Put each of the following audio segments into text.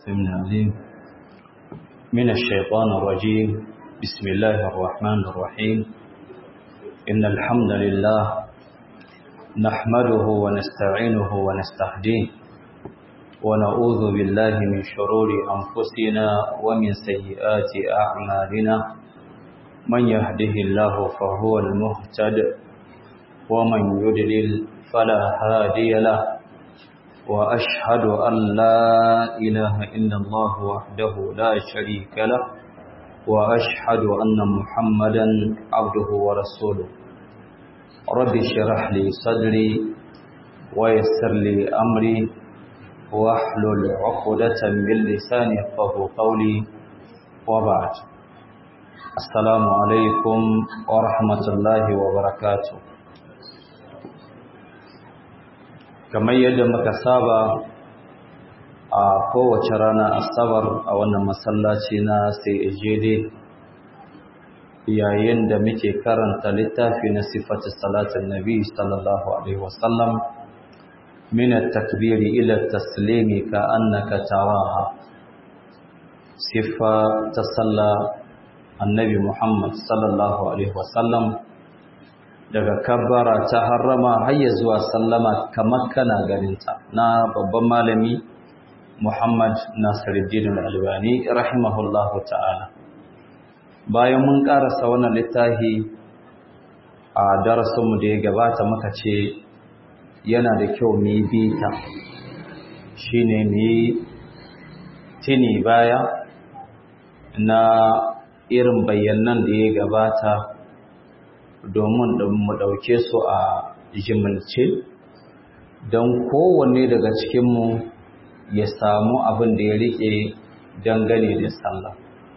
السميع العليم من الشيطان الرجيم بسم الله الرحمن الرحيم إن الحمد لله نحمده ونستعينه ونستهديه ونعوذ بالله من شرور أنفسنا ومن سيئات أعمالنا من يهده الله فهو المهتد ومن يدلل فلا هادي له وأشهد أن لا إله إلا الله وحده لا شريك له وأشهد أن محمدا عبده ورسوله رب اشرح لي صدري ويسر لي أمري واحلل عقدة من لساني يفقهوا قولي وبعد السلام عليكم ورحمة الله وبركاته kamar yadda muka saba a kowace rana asabar a wannan masallaci na CAJD yayin da muke karanta littafi na sifatu salatin nabi sallallahu alaihi wasallam min at-takbiri ila at-taslimi ka annaka taraha sifa ta salla annabi Muhammad sallallahu alaihi wasallam daga kabbara ta harrama har ya zuwa sallama kamar kana ganinta na babban malami Muhammad Nasiruddin Al-Albani rahimahullahu ta'ala bayan mun karasa wannan littafi a darasinmu da ya gabata muka ce yana da kyau mu yi bita shine mu yi tini baya na irin bayanan da ya gabata domin mu ɗauke su a jimilce don kowanne daga cikinmu ya samu abin da ya riƙe dangane da sallah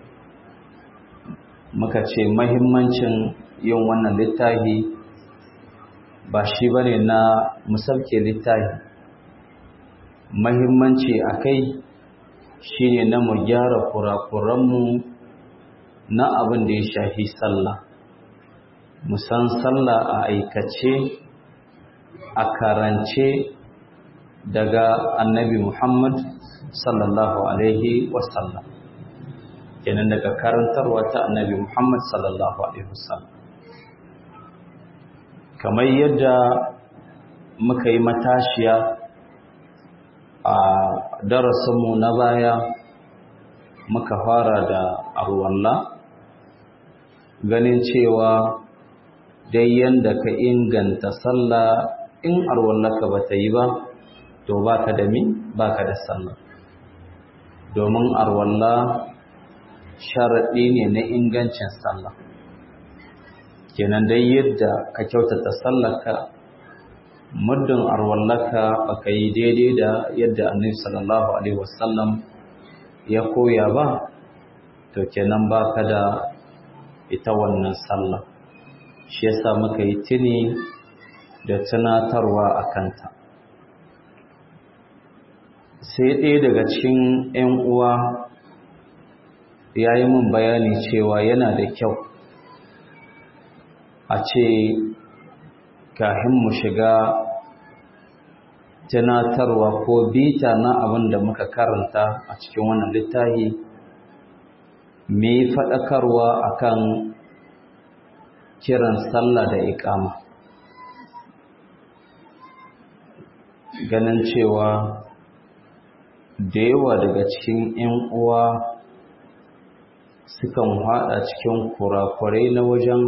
muka ce mahimmancin yin wannan littafi ba shi ba ne na musabke littafi mahimmanci a kai shi ne na mu gyara kurakuranmu na abin da ya shafi sallah musan sallah a aikace a karance daga annabi Muhammad sallallahu alaihi wasallam kenan daga karantarwa ta annabi Muhammad sallallahu alaihi wasallam kamar yadda muka yi matashiya a darasinmu na baya muka fara da arwalla ganin cewa dai yanda ka inganta sallah in arwallaka ba ta yi ba to ba ka da mi ba ka da sallah domin arwalla sharaɗi ne na ingancin sallah kenan dai yadda ka kyautata sallaka muddin arwallaka ba ka yi daidai da yadda annabi sallallahu alaihi wasallam ya koya ba to kenan ba ka da ita wannan sallah shi yasa muka yi tuni da tunatarwa a kanta sai ɗaya daga cikin 'yan uwa ya yi min bayani cewa yana da kyau a ce kahin mu shiga tunatarwa ko bita na abin da muka karanta a cikin wannan littafi mai faɗakarwa akan kiran sallah da iƙama ganin cewa da yawa daga cikin 'yan uwa sukan haɗa cikin kurakurai na wajen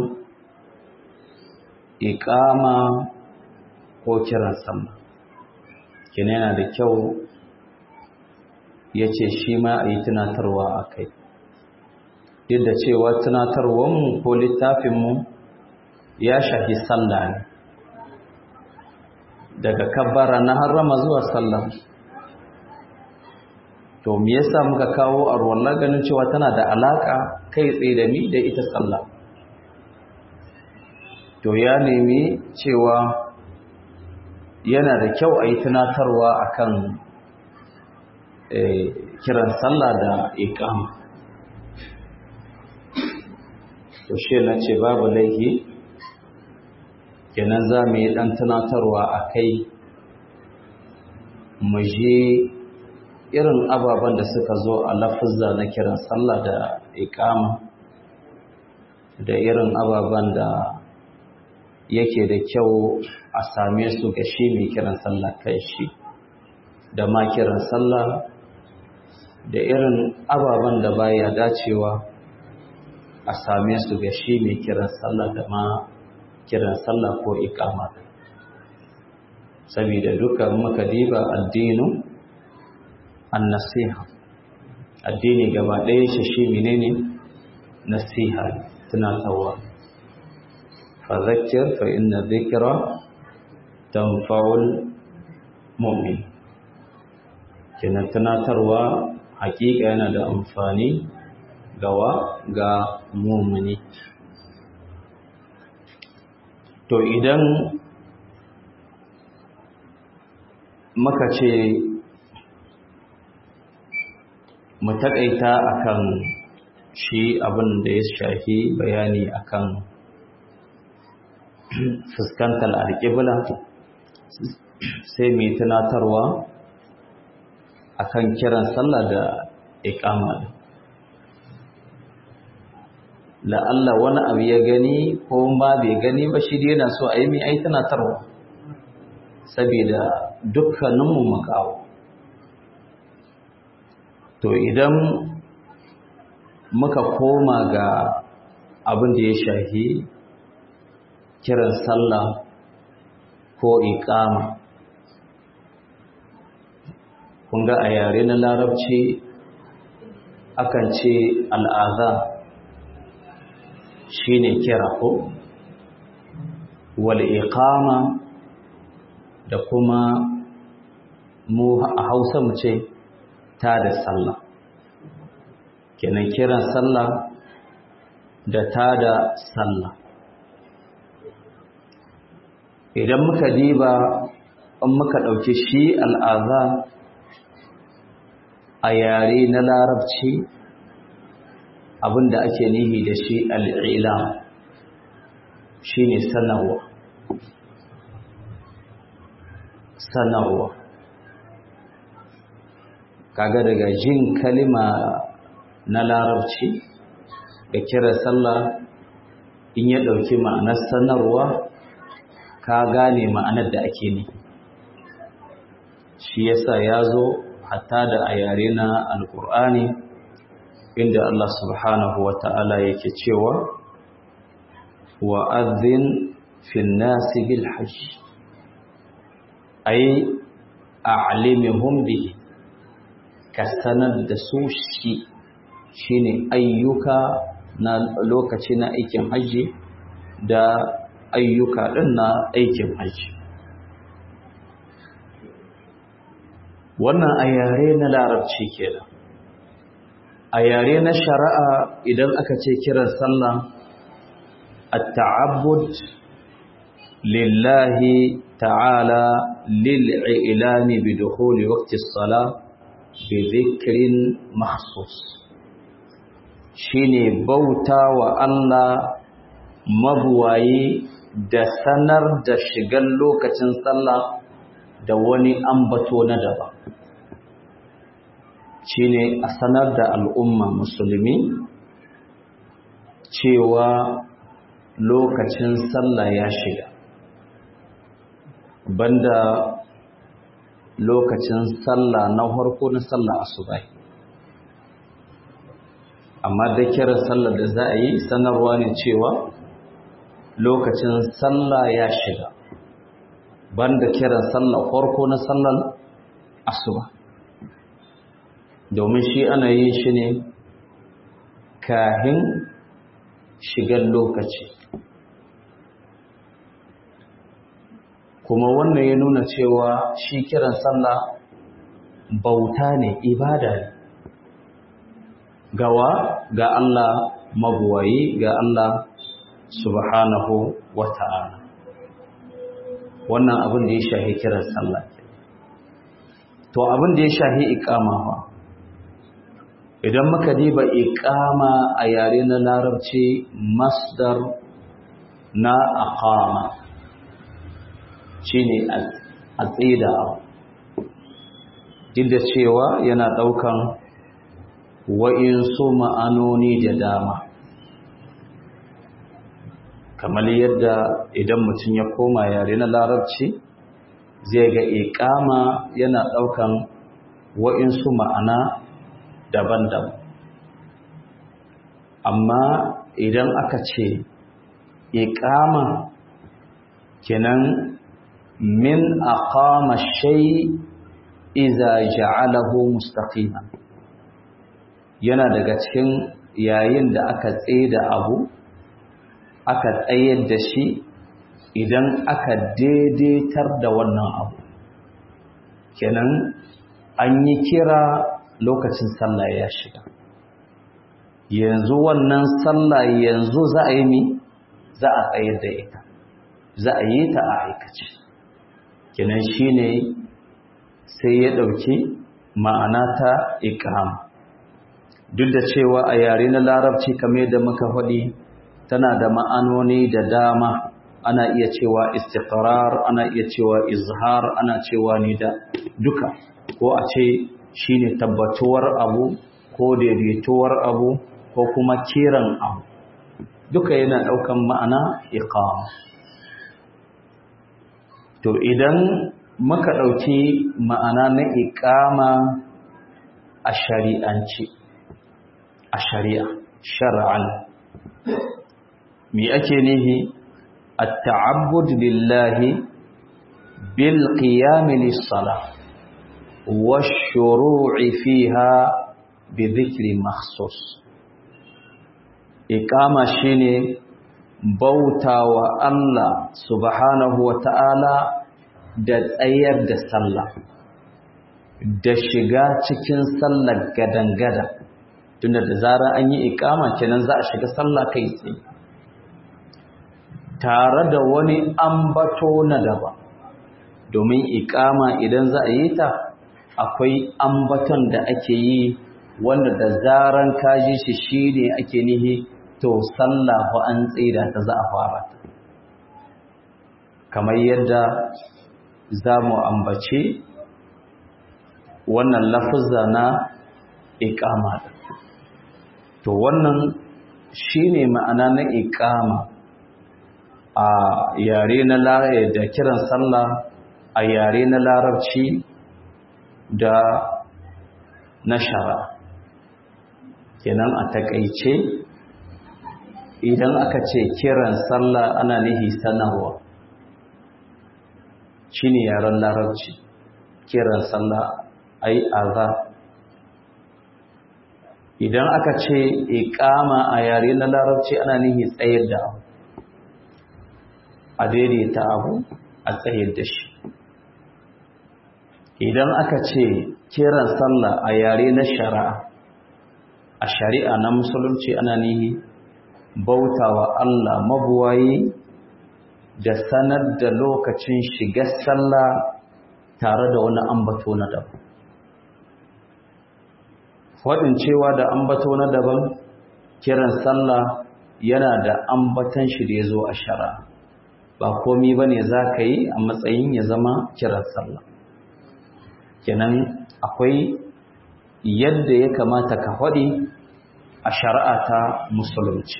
iƙama ko kiran sama kina yana da kyau ya ce shi ma a yi tunatarwa a kai duk da cewa tunatarwanmu ko littafinmu ya shafi sallah ne daga kabbara na harrama zuwa sallah to me yasa muka kawo arwalla ganin cewa tana da alaka kai tsaye da mi da ita sallah to ya nemi cewa yana da kyau a yi tunatarwa akan kiran sallah da iqama to shi na ce babu laifi kenan za mu yi ɗan tunatarwa a kai mu je irin ababen da suka zo a lafuzza na kiran sallah da iqama da irin ababen da yake da kyau a same su ga shi mai kiran sallah kai shi da ma kiran sallah da irin ababen da baya dacewa a same su ga shi mai kiran sallah da ma kiran sallah ko iqama saboda dukkan muka diba addinu an-nasiha addini gaba ɗaya shi shi menene nasiha tunatarwa fadhakkir fa inna dhikra tanfa'ul mu'min kina tunatarwa hakika yana da amfani gawa ga mu'mini to idan muka ce mu taƙaita akan shi abin da ya shafi bayani akan fuskantar alƙibla sai mai tunatarwa akan kiran sallah da iqama la'alla wani abu ya gani ko ba bai gani ba shi dai yana so a yi mai ai tunatarwa saboda dukkaninmu makawo to idan muka koma ga abin da ya shafi kiran sallah ko iqama kun ga a yare na larabci akan ce al'aza shine kira ko wal iqama da kuma mu a Hausa mu ce ta da sallah kenan kiran sallah da ta da sallah idan muka diba in muka ɗauki shi al'aza a yare na larabci abinda ake nihi da shi al'ila shi ne sanarwa sanarwa kaga daga jin kalima na larabci da kira sallah in ya ɗauki ma'anar sanarwa ka gane ma'anar da ake ne shi yasa ya zo hatta da a yare na alkur'ani inda Allah subhanahu wa ta'ala yake cewa wa azin fin nasi bil hajj ay a'limhum bi ka sanar da su shi shine ayyuka na lokaci na aikin haji da ayyuka din na aikin haji wannan a yare na larabci kenan a yare na shari'a idan aka ce kiran sallah at-ta'abbud lillahi ta'ala lil'ilani bi dukhuli waqti as-salah bi dhikrin makhsus shine bauta wa Allah mabuwayi da sanar da shigan lokacin sallah da wani ambato na daban shine a sanar da al'umma musulmi cewa lokacin sallah ya shiga banda lokacin sallah na farko na sallah asubai amma da kiran sallah da za a yi sanarwa ne cewa lokacin sallah ya shiga banda kiran sallah farko na sallar asuba domin shi ana yin shi ne kahin shigar lokaci kuma wannan ya nuna cewa shi kiran sallah bauta ne ibada ne gawa ga Allah mabuwayi ga Allah subhanahu wa ta'ala wannan abin da ya shahi kiran sallah to abin da ya shahi iqama fa idan muka diba iqama a yare na larabci masdar na aqama shine a tsida duk da cewa yana ɗaukan wa'insu ma'anoni da dama kamar yadda idan mutum ya koma yare na larabci zai ga iƙama yana ɗaukan wa'insu ma'ana daban-daban amma idan aka ce iƙama kenan min aqama shay iza ja'alahu mustaqima yana daga cikin yayin da aka da abu aka tsayar da shi idan aka daidaitar da wannan abu kenan an yi kira lokacin sallah ya shiga yanzu wannan sallah yanzu za a yi mi za a tsayar da ita za a yi ta a aikace kenan shine sai ya ɗauki ma'ana ta ikram duk da cewa a yare na larabci kamar da muka faɗi tana da ma'anoni da dama ana iya cewa istiqrar ana iya cewa izhar ana cewa ni da duka ko a ce shine tabbatuwar abu ko daidaituwar abu ko kuma kiran abu duka yana ɗaukan ma'ana iqama to idan muka ɗauki ma'ana na iqama a shari'anci a shari'a shar'an me ake nihi at-ta'abbud lillahi bil qiyam lis-salah wash-shuru'i fiha bi dhikri makhsus iqama shine bautawa Allah subhanahu wa ta'ala da tsayar da sallah da shiga cikin sallar gadangada tunda da zarar an yi ikama kenan za a shiga sallah kai tsaye tare da wani ambato na daba domin ikama idan za a yi ta akwai ambaton da ake yi wanda da zaran kaji shi shine ake nihi to sallah fa an tsira ta za a fara ta kamar yadda za mu ambace wannan lafuzza na iqama to wannan shine ma'ana na iqama a yare na da kiran sallah a yare na larabci da na shara kenan a takaice idan aka ce kiran sallah ana nihi sanarwa shine yaren larabci kiran sallah ai azza idan aka ce iqama a yare na larabci ana nihi tsayar da abu a daidaita abu a tsayar da shi idan aka ce kiran sallah a yare na shari'a a shari'a na musulunci ana nihi bautawa Allah mabuwayi da sanar da lokacin shigar sallah tare da wani ambato na daban faɗin cewa da ambato na daban kiran sallah yana da ambatan shi da ya zo a shara ba komi ba ne za ka yi a matsayin ya zama kiran sallah kenan akwai yadda ya kamata ka faɗi a shari'a ta musulunci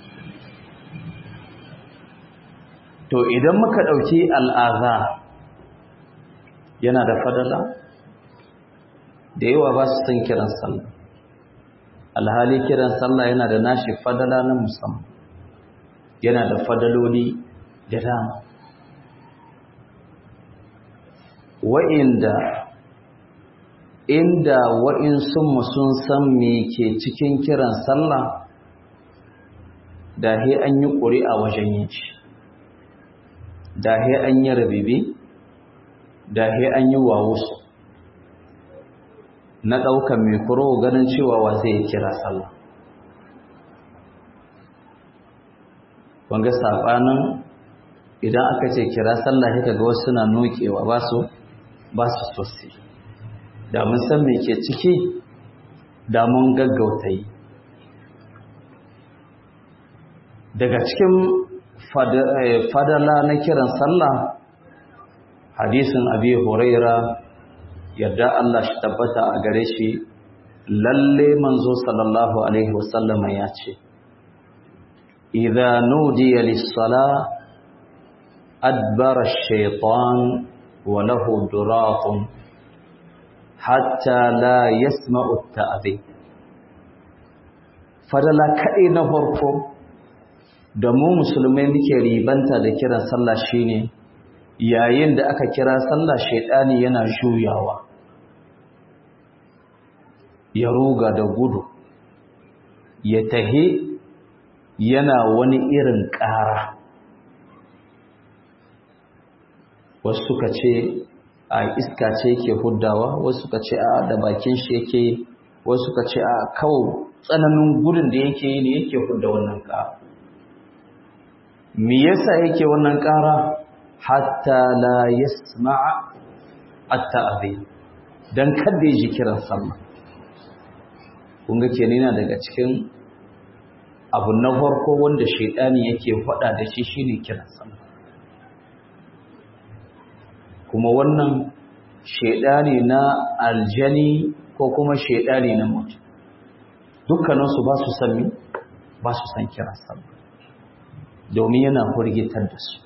to idan muka ɗauki al'aza yana da fadala da yawa ba su san kiran sallah alhali kiran sallah yana da nashi fadala na musamman yana da fadaloli da dama wa'inda inda wa'insunmu sun san me ke cikin kiran sallah da he an yi ƙuri'a wajen yin shi da he an yi rabibi da he an yi wawusu na ɗaukan mikro ganin cewa wa zai kira sallah wanga saɓanin idan aka ce kira sallah haka ga wasu suna nokewa ba su ba su sosai da mun san me ke ciki da mun gaggauta yi daga cikin fadala na kiran sallah hadisin abi huraira yarda Allah shi tabbata a gare shi lalle manzo sallallahu alaihi wasallam ya ce idza nudiya lis-sala adbara ash-shaytan wa lahu duratun hatta la yasma'u at-ta'dhib fadala kai na farko da mu musulmai muke ribanta da kiran sallah shine yayin da aka kira sallah shaydani yana juyawa ya ruga da gudu ya tahe yana wani irin ƙara wasu suka ce a iska ce yake huddawa wasu suka ce a da bakin shi yake wasu suka ce a kawo tsananin gudun da yake yi ne yake hudda wannan ƙara me yasa yake wannan ƙara hatta la yasma'a at-ta'dhib dan kada ya ji kiran sallah kun ga kenan yana daga cikin abu na farko wanda shaidani yake faɗa da shi shine kiran sallah kuma wannan shaidani na aljani ko kuma shaidani na mutum dukkaninsu ba su san ba su san kiran sallah domin yana furgitar da su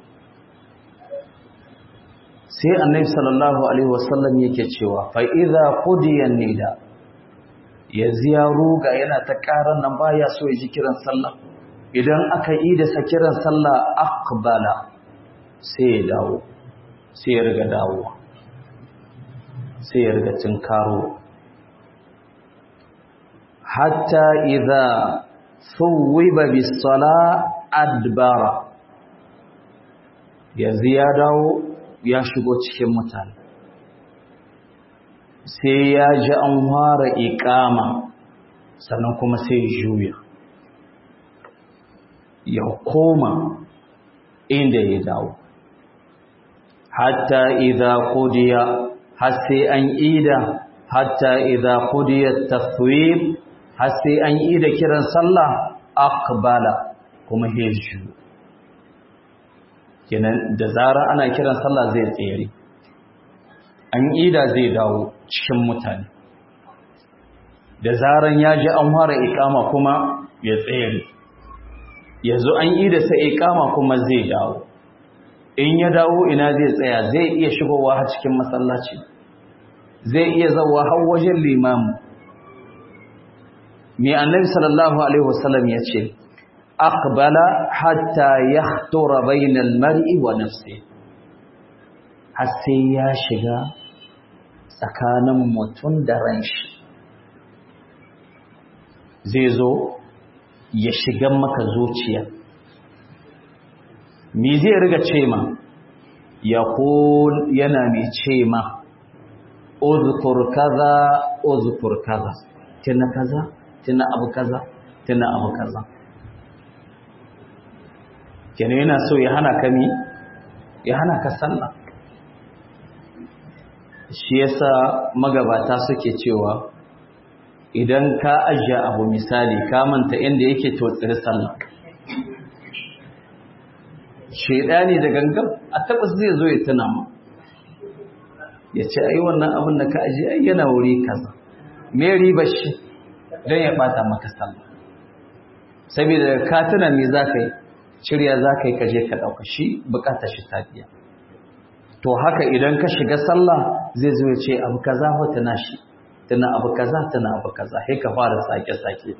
sai annabi sallallahu alaihi wasallam yake cewa fa idza qudiya nida yanzu ya ruga yana ta ƙarar nan baya so ya ji kiran sallah idan aka yi da sa kiran sallah aqbala sai ya dawo sai ya riga dawowa sai ya riga karo. hatta idza suwiba bis sala adbara yanzu ya dawo ya shigo cikin mutane sai ya ji an fara iƙama sannan kuma sai juya ya koma inda ya dawo hatta idza qudiya har sai an ida hatta idza qudiya taswib har sai an ida kiran sallah aqbala kuma hejju kenan da zara ana kiran sallah zai tsere an ida zai dawo cikin mutane da zaran ya ji an fara ikama kuma ya tsere yanzu an ida sa ikama kuma zai dawo in ya dawo ina zai tsaya zai iya shigowa har cikin masallaci zai iya zawa har wajen limamu mai annabi sallallahu alaihi wasallam ya ce aqbala hatta yahtura bainal mar'i wa nafsihi har sai ya shiga tsakanin mutum da ranshi zai zo ya shiga maka zuciya me zai riga ce ma ya yana mai ce ma uzkur kaza uzkur kaza tuna kaza tuna abu kaza tuna abu kaza kenan yana so ya hana ka mi ya hana ka sallah shi yasa magabata suke cewa idan ka ajiye abu misali ka manta inda yake totsir sallah shedani da gangan a tabbas zai zo ya tuna ma ya ce ai wannan abin da ka ajiye ai yana wuri kaza me riba shi don ya bata maka sallah saboda ka tuna me za ka yi shirya za ka yi ka je ka ɗauka shi bukatar shi ta biya to haka idan ka shiga sallah zai zo ya ce abu kaza ho tana shi tana abu kaza tana abu kaza sai ka fara sake sake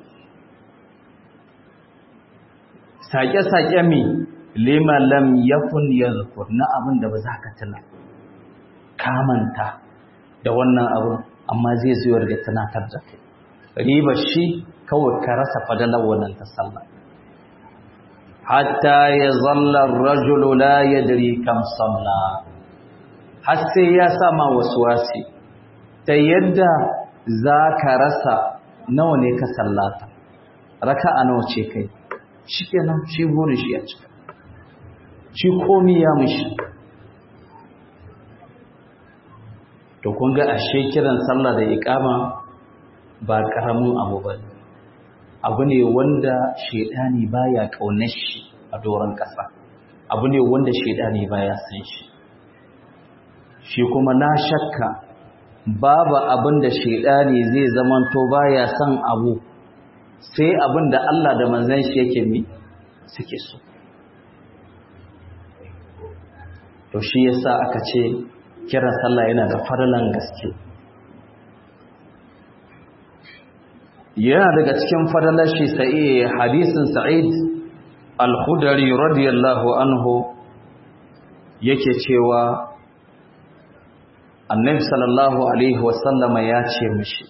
sake sake mi lima lam yakun yadhkur na abin da ba za ka tuna ka manta da wannan abu amma zai zo ya tunatar da kai riba shi kawai ka rasa fadalar wannan ta sallah hatta yazalla ar-rajulu la yadri kam salla har sai ya sama wasi ta yadda za ka rasa nawa ne ka sallata raka a nawa ce kai shi kenan shi burin shi ya cika shi komi ya mushi to kun ga ashe kiran sallah da iqama ba karamin abu ba abu ne wanda shedani baya kaunar shi a doron kasa abu ne wanda shedani baya san shi shi kuma na shakka babu abin da shaidani zai zamanto baya son abu sai abin da Allah da manzon shi yake mi suke so to shi yasa aka ce kiran sallah yana da farlan gaske yana daga cikin fadalar shi sai hadisin sa'id al-khudri radiyallahu anhu yake cewa annabi sallallahu alaihi wasallama ya ce mishi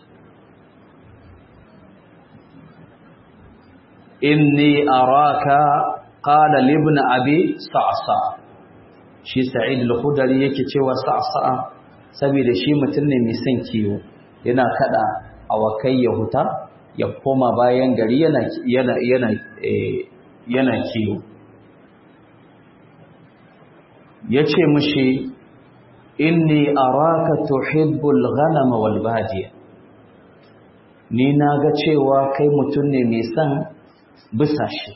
inni araka qala li ibn abi sa'sa shi sa'id al-khudri yake cewa sa'sa saboda shi mutum ne mai son kiwo yana kada awakai ya huta ya koma bayan gari yana yana yana yana kiwo yace mishi inni araka tuhibbul ghanama wal badiya ni naga cewa kai mutum ne mai son bisashe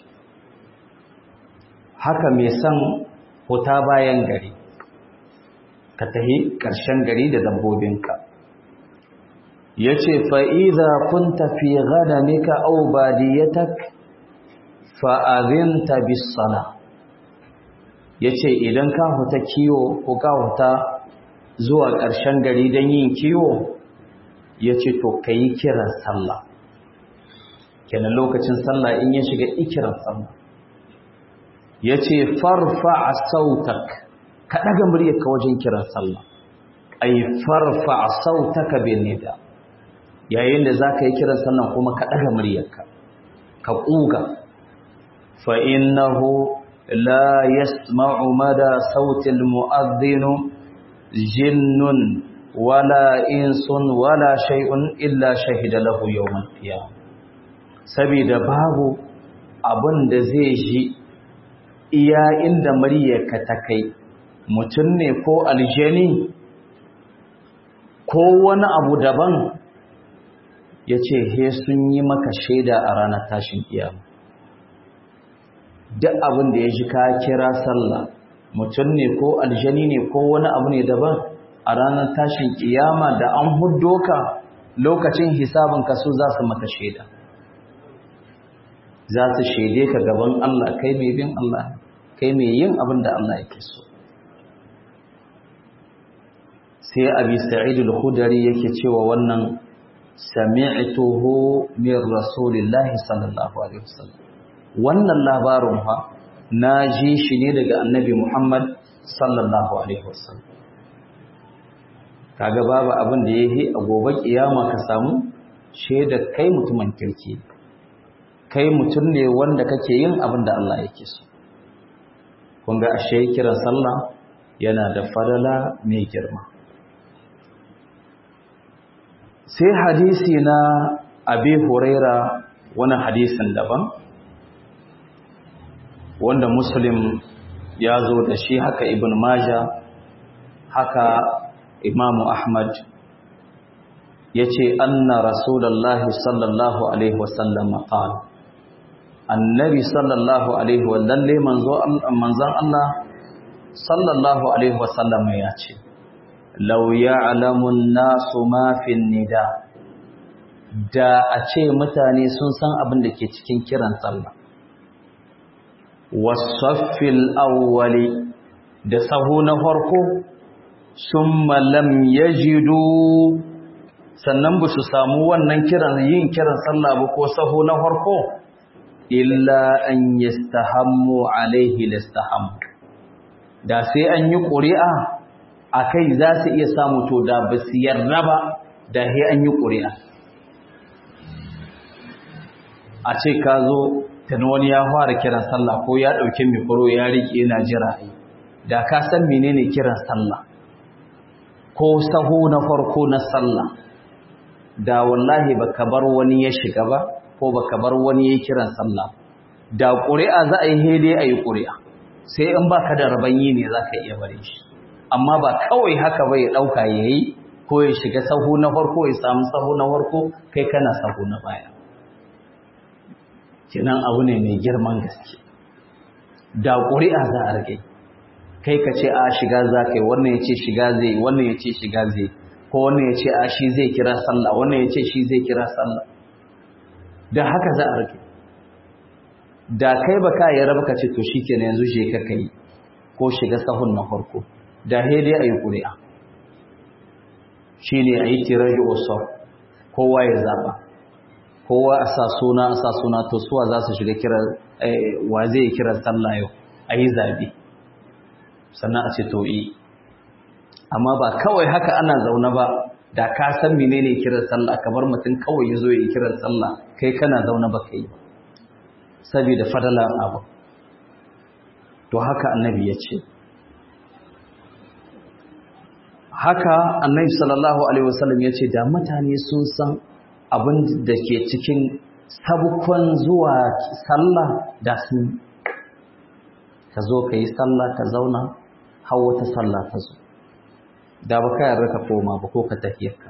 haka mai son huta bayan gari ka tahi ƙarshen gari da dabbobinka yace fa idza kunta fi ghanamika aw badiyatak fa adhinta bis sala yace idan ka huta kiwo ko ka huta zuwa ƙarshen gari don yin kiwo yace to kai kiran sallah kenan lokacin sallah in ya shiga ikiran sallah yace farfa sautak ka daga muryarka wajen kiran sallah ay farfa sautaka bin nida yayin da zaka yi kiran sallah kuma ka daga muryarka ka kuga fa innahu la yasma'u mada sautil mu'adhdhin jinnun wala insun wala shay'un illa shahida lahu yawmal qiyamah saboda babu abin da zai ji iya inda muryarka ta kai mutum ne ko aljani ko wani abu daban ya ce he sun yi maka shaida a ranar tashin kiyama duk abin da ya ji ka kira sallah mutum ne ko aljani ne ko wani abu ne daban a ranar tashin kiyama da an huddo ka lokacin hisabin ka su za su maka shaida za su shaide ka gaban Allah kai mai bin Allah kai mai yin abin da Allah yake so sai abi sa'id al-khudri yake cewa wannan sami'tuhu min rasulillahi sallallahu alaihi wasallam wannan labarin fa na ji shi ne daga annabi Muhammad sallallahu alaihi wasallam kaga babu abin da yake a gobe kiyama ka samu shaida kai mutumin kirki kai mutum ne wanda kake yin abin da Allah yake so kun ga ashe kiran sallah yana da fadala mai girma sai hadisi na abi huraira wani hadisin daban wanda muslim ya zo da shi haka ibn maja haka imamu ahmad ya ce anna rasulallahi sallallahu alaihi wasallam qala annabi sallallahu alaihi wa lalle manzon Allah sallallahu alaihi wasallam ya ce law ya'lamu an-nasu ma fi nida da a ce mutane sun san abin da ke cikin kiran sallah wasaffil awwali da sahu na farko summa lam yajidu sannan ba su samu wannan kiran yin kiran sallah ba ko sahu na farko illa an yastahammu alaihi lastahammu da sai an yi ƙuri'a a kai za su iya samu to da ba su yarda ba da sai an yi ƙuri'a a ce ka zo tani wani ya fara kiran sallah ko ya ɗauki mikro ya riƙe yana jira da ka san menene kiran sallah ko sahu na farko na sallah da wallahi baka bar wani ya shiga ba ko baka bar wani ya kiran sallah da ƙuri'a za a yi hede a yi ƙuri'a sai in baka da rabanyi ne za ka iya bare shi amma ba kawai haka ba ya ɗauka ya yi ko ya shiga sahu na farko ya samu sahu na farko kai kana sahu na baya kinan abu ne mai girman gaske da ƙuri'a za a rage kai ka ce a shiga za ka yi wannan ya ce shiga zai wannan ya ce shiga zai ko wannan ya ce a shi zai kira sallah wannan ya ce shi zai kira sallah da haka za a rike da kai ba ka yi raba ka ce to shi kenan yanzu je ka kai ko shiga sahun na farko da dai a yi ƙuri'a shi ne a yi tirar da usur kowa ya zaɓa kowa a sa suna a sa suna to suwa za su shiga kira wa zai kira sallah yau a yi zaɓe sannan a ce to yi amma ba kawai haka ana zaune ba da ka san menene kiran sallah kamar mutum kawai ya zo ya kiran sallah kai kana zaune ba kai ba saboda fadalan abu to haka annabi ya ce haka annabi sallallahu alaihi wasallam ya ce da mutane sun san abin da ke cikin sabukon zuwa sallah da sun ka zo ka yi sallah ka zauna har wata sallah ta zo da ba ka yarda ka koma ba ko ka tafiyarka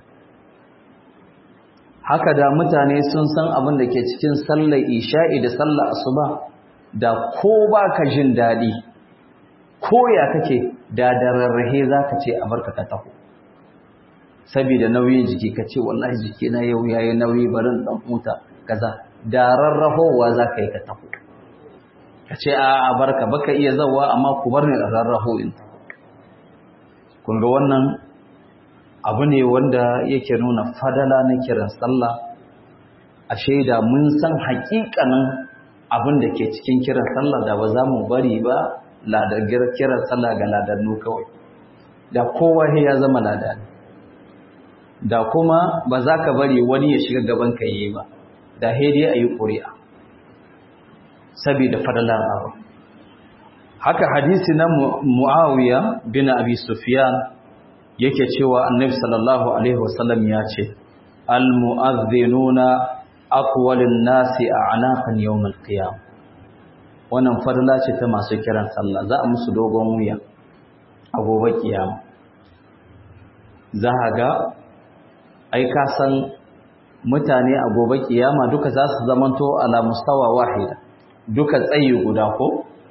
haka da mutane sun san abin da ke cikin sallar isha'i da sallar asuba da ko ba ka jin daɗi ko ya kake da da rarrahe za ka ce a barka ka taho saboda nauyin jiki ka ce wallahi jiki na yau yayi nauyi barin dan huta kaza da rarrahowa za ka yi ka taho ka ce a barka baka iya zawa amma ku bar ni a rarraho in taho kun ga wannan abu ne wanda yake nuna fadala na kiran sallah a shaida mun san haƙiƙanin abin da ke cikin kiran sallah da ba za mu bari ba ladar kiran sallah ga ladannu kawai da kowa ya zama ladani da kuma ba za ka bari wani ya shiga gaban ka yi ba da hedi a yi ƙuri'a saboda fadalar abu haka hadisi na muawiya bin abi sufyan yake cewa annabi sallallahu alaihi wasallam ya ce almu'adhdhinuna aqwalun nasi a'naqan yawm al-qiyam wannan fadla ce ta masu kiran sallah za a musu dogon wuya a gobe kiyama za a ga ai ka san mutane a gobe kiyama duka za su zamanto ala mustawa wahida duka tsayi guda ko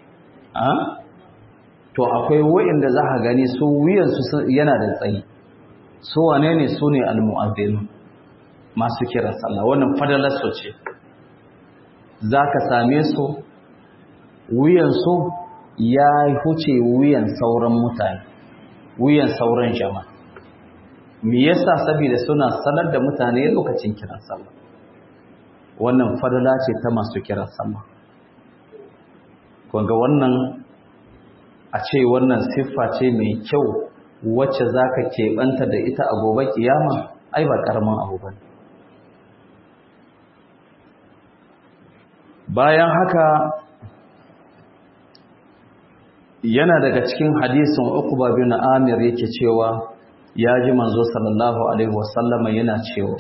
to akwai wa'inda za a gani su wuyansu yana da tsayi su wane ne su ne almu'azzinu masu kira sallah wannan fadalarsu ce za ka same su wuyansu ya huce wuyan sauran mutane wuyan sauran jama'a me yasa saboda suna sanar da mutane lokacin kiran sallah wannan fadala ce ta masu kiran sallah kunga wannan a ce wannan siffa ce mai kyau wacce za ka keɓanta da ita a gobe kiyama ai ba ƙaramin abu ba bayan haka yana daga cikin hadisin uqba bin amir yake cewa ya ji manzo sallallahu alaihi wasallama yana cewa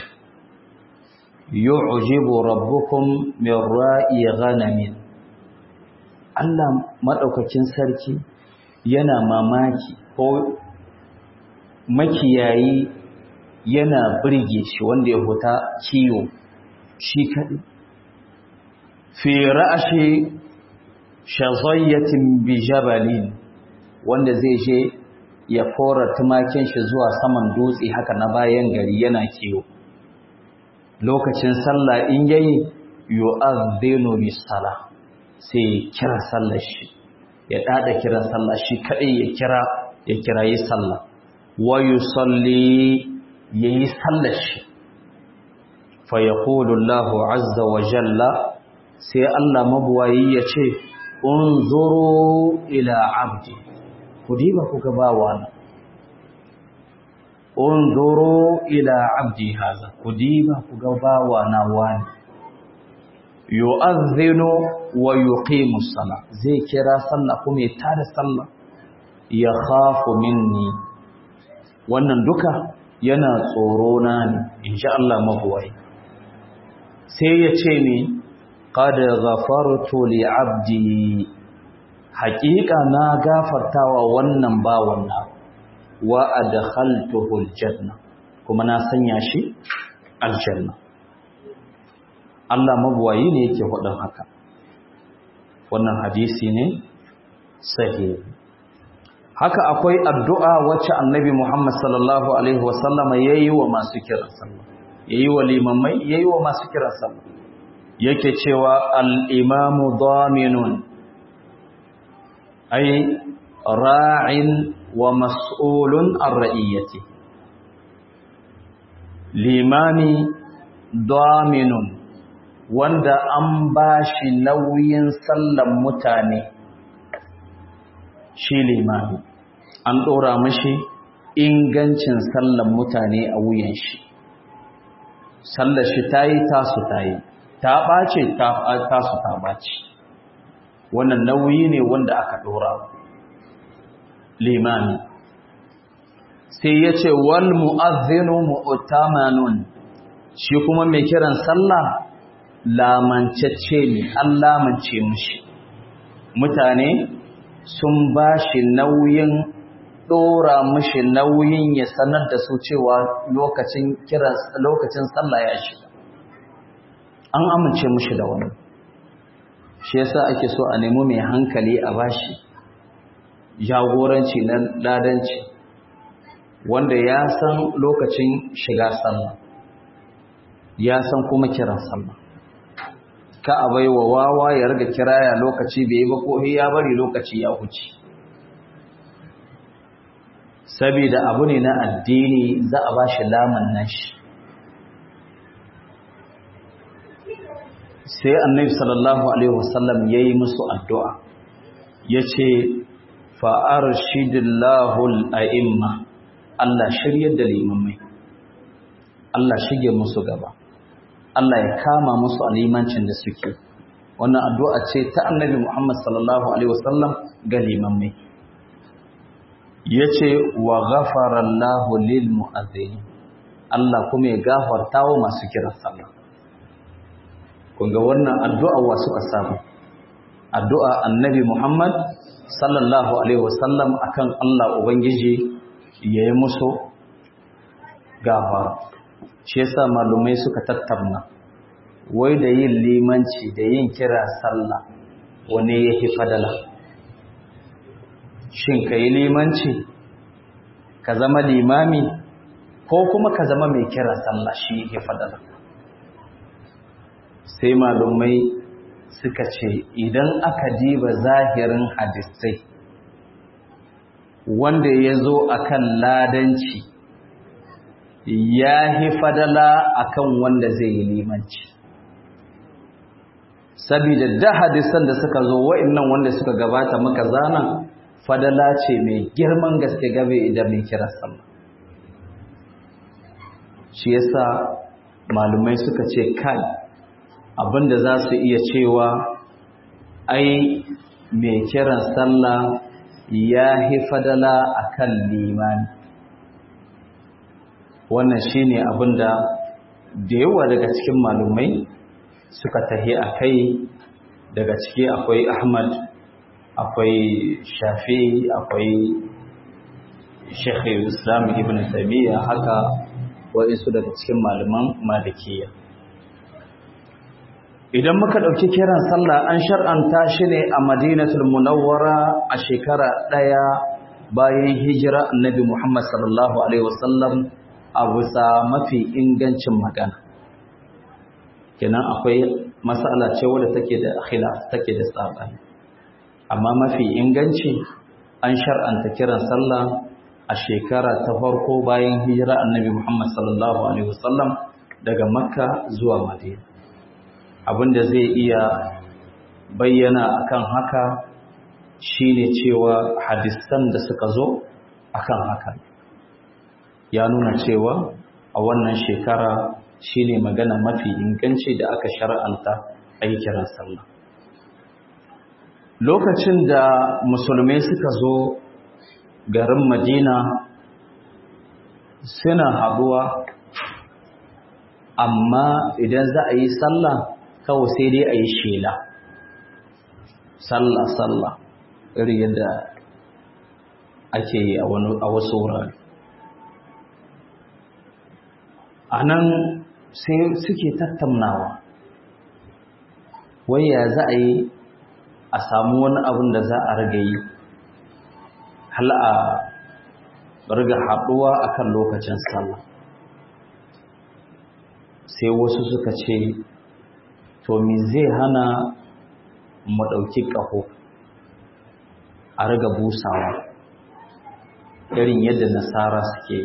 yu'jibu rabbukum min ra'i ghanamin Allah madaukakin sarki yana mamaki ko makiyayi yana birge shi wanda ya huta kiyo shi kadai fi ra'ashi shazayyatin bi jabalin wanda zai je ya fora tumakin shi zuwa saman dutse haka na bayan gari yana kiyo lokacin sallah in yayi yu'adhdhinu bis-salah sai kira sallar shi ya dada kira sallah shi kadai ya kira ya kirayi sallah wa yusalli yayi sallar shi fa yaqulu Allahu azza wa jalla sai Allah mabuwayi ya ce unzuru ila abdi ku diba ku ga bawana unzuru ila abdi haza ku diba ku ga bawana wani yu'adhdhinu wa yuqimu as-salah zai kira sallah kuma ya tada sallah ya khafu minni wannan duka yana tsoro na ne insha Allah mabuwai sai ya ce ni qad ghafartu li abdi haqiqa na gafartawa wannan bawan na wa adkhaltuhu aljanna kuma na sanya shi aljanna Allah mabuwayi ne yake faɗin haka wannan hadisi ne sahihi haka akwai addu'a wacce annabi Muhammad sallallahu alaihi wasallama yayi wa masu kiran sallah yayi wa limamai yayi wa masu kiran sallah yake cewa al-imamu daminun ay ra'in wa mas'ulun an ra'iyyati limami daminun wanda an bashi nauyin sallan mutane shi limami an dora mishi ingancin sallan mutane a wuyan shi sallar shi tayi tasu tayi ta ɓace tasu ta ɓace wannan nauyi ne wanda aka ɗora limami sai ya ce wal mu'azzinu mu'tamanun shi kuma mai kiran sallah lamancacce ne an lamance mushi mutane sun ba shi nauyin ɗora mushi nauyin ya sanar da su cewa lokacin kiran lokacin sallah ya shiga an amince mushi da wani shi yasa ake so a nemi mai hankali a bashi jagoranci na ladanci wanda ya san lokacin shiga sallah ya san kuma kiran sallah ka a baiwa wawa ya riga kiraya lokaci bai yi ba ko ya bari lokaci ya huce saboda abu ne na addini za a bashi laman nashi sai annabi sallallahu alaihi wasallam yayi musu addu'a yace fa arshidillahu al-a'imma Allah shiryar da limamai Allah shige musu gaba Allah ya kama musu alimancin da suke wannan addu'a ce ta annabi Muhammad sallallahu alaihi wasallam ga limamai yace wa ghafara Allahu lil mu'adhdhin Allah kuma ya gafarta wa masu kiran sallah kunga wannan addu'a wa suka samu addu'a annabi Muhammad sallallahu alaihi wasallam akan Allah ubangiji yayi musu gafara shi yasa malumai suka tattauna wai da yin limanci da yin kira sallah wane yake fadala shin kai limanci ka zama limami ko kuma ka zama mai kira sallah shi yake fadala sai malumai suka ce idan aka diba zahirin hadisai wanda ya zo a kan ladanci ya yi fadala a kan wanda zai yi limanci sabida da hadisan da suka zo wa'innan wanda suka gabata maka zana fadala ce mai girman gaske gabe idan mai kira sallah shi yasa malumai suka ce kai abinda za su iya cewa ai mai kiran sallah ya hi fadala akan limani wannan shine abinda da yawa daga cikin malumai suka tahi a kai daga ciki akwai ahmad akwai shafi akwai shekhi islam ibn taimiyya haka waɗansu daga cikin malaman malikiya idan muka ɗauki kiran sallah an shar'anta shi ne a madinatul munawwara a shekara ɗaya bayan hijira annabi muhammad sallallahu alaihi wasallam a bisa mafi ingancin magana kenan akwai matsala ce wadda take da khilaf take da tsabani amma mafi inganci an shar'anta kiran sallah a shekara ta farko bayan hijira annabi muhammad sallallahu alaihi wasallam daga makka zuwa madina abinda zai iya bayyana akan haka shine cewa hadisan da suka zo akan haka ya nuna cewa a wannan shekara shine magana mafi inganci da aka shar'anta a yi kiran sallah lokacin da musulmai suka zo garin madina suna haɗuwa amma idan za a yi sallah kawai sai dai a yi shela sallah sallah irin yadda ake yi a wasu wurare a nan sai suke tattaunawa waya za a yi a samu wani abin da za a rage yi hal a riga haɗuwa akan lokacin sallah sai wasu suka ce to me zai hana mu ɗauki ƙaho a riga busawa irin yadda nasara suke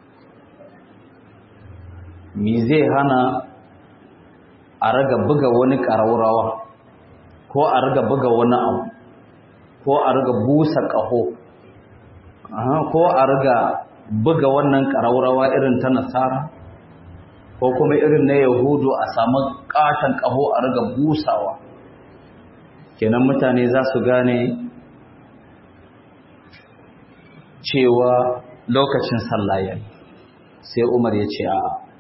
me zai hana a riga buga wani ƙaraurawa ko a riga buga wani abu ko a riga busa ƙaho ko a riga buga wannan ƙaraurawa irin ta nasara ko kuma irin na yahudu a samu ƙaton ƙaho a riga busawa kenan mutane za su gane cewa lokacin sallah yayi sai umar ya ce a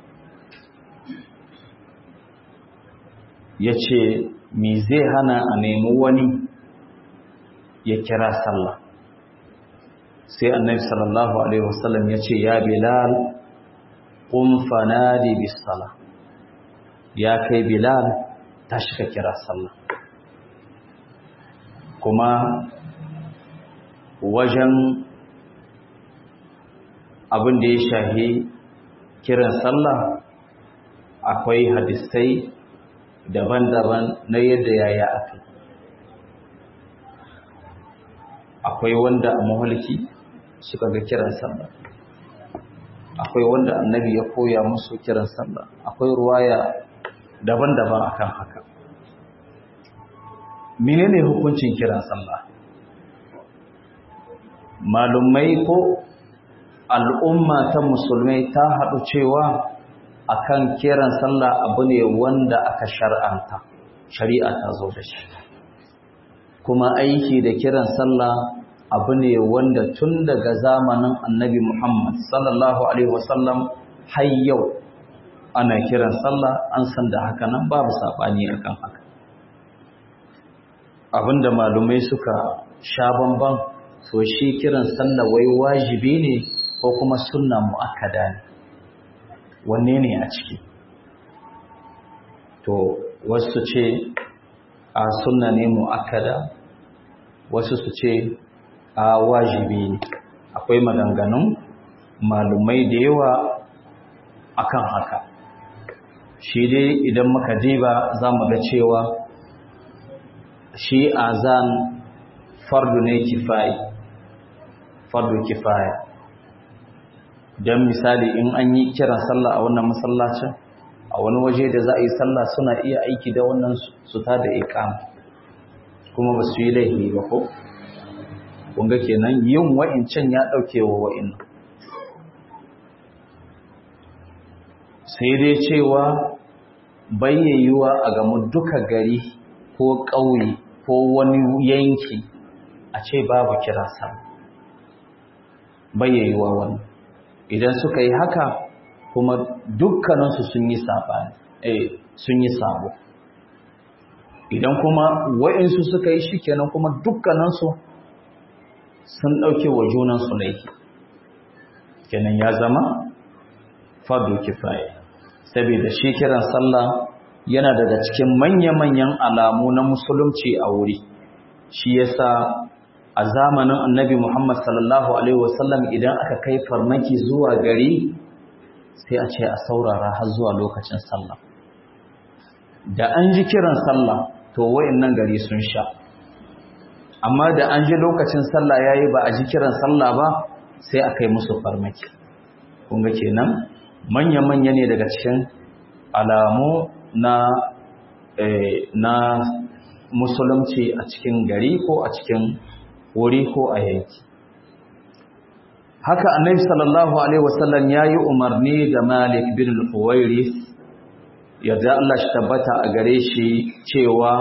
ya ce me zai hana a nemi wani ya kira sallah sai annabi sallallahu alaihi wasallam ya ce ya bilal qum fanadi bis sala ya kai bilal tashi ka kira sallah kuma wajen abin da ya shahi kiran sallah akwai hadisai daban-daban na yadda yaya aka akwai wanda a mahalki suka ga kiran sallah akwai wanda annabi ya koya musu kiran sallah akwai ruwaya daban-daban akan haka menene hukuncin kiran sallah malumai ko al'umma ta musulmai ta haɗu cewa akan kiran sallah abu ne wanda aka shar'anta shari'a ta zo da shi kuma aiki da kiran sallah abu ne wanda tun daga zamanin annabi Muhammad sallallahu alaihi wasallam har yau ana kiran sallah an san da haka nan babu sabani akan haka abinda malumai suka sha bamban so shi kiran sallah wai wajibi ne ko kuma sunna muakkada ne wanne ne a ciki to wasu ce a sunna ne mu'akkada wasu su ce a wajibi ne akwai maganganun malumai da yawa akan haka shi dai idan muka diba za mu ga cewa shi azan fardu ne kifayi fardu kifaya don misali in an yi kiran sallah a wannan masallacin a wani waje da za a yi sallah suna iya aiki da wannan su ta da ikam kuma ba su yi laifi ba ko kunga kenan yin wa'incan ya ɗauke wa wa'in sai dai cewa bayyayyuwa a gamu duka gari ko ƙauye ko wani yanki a ce babu kiran sallah bayyayyuwa wani idan suka yi haka kuma dukkaninsu sun yi sabani eh sun yi sabo idan kuma wa'insu suka yi shi kenan kuma dukkaninsu sun ɗauke wa junansu laifi kenan ya zama fardu kifaya saboda shi kiran sallah yana daga cikin manya-manyan alamu na musulunci a wuri shi yasa a zamanin annabi Muhammad sallallahu alaihi wasallam idan aka kai farmaki zuwa gari sai a ce a saurara har zuwa lokacin sallah da an ji kiran sallah to wayannan gari sun sha amma da an ji lokacin sallah yayi ba a ji kiran sallah ba sai a kai musu farmaki kun ga kenan manya-manya ne daga cikin alamu na na musulunci a cikin gari ko a cikin wuri ko a yanki haka annabi sallallahu alaihi wasallam yayi umarni da Malik bin al-Huwairi yadda Allah shi tabbata a gare shi cewa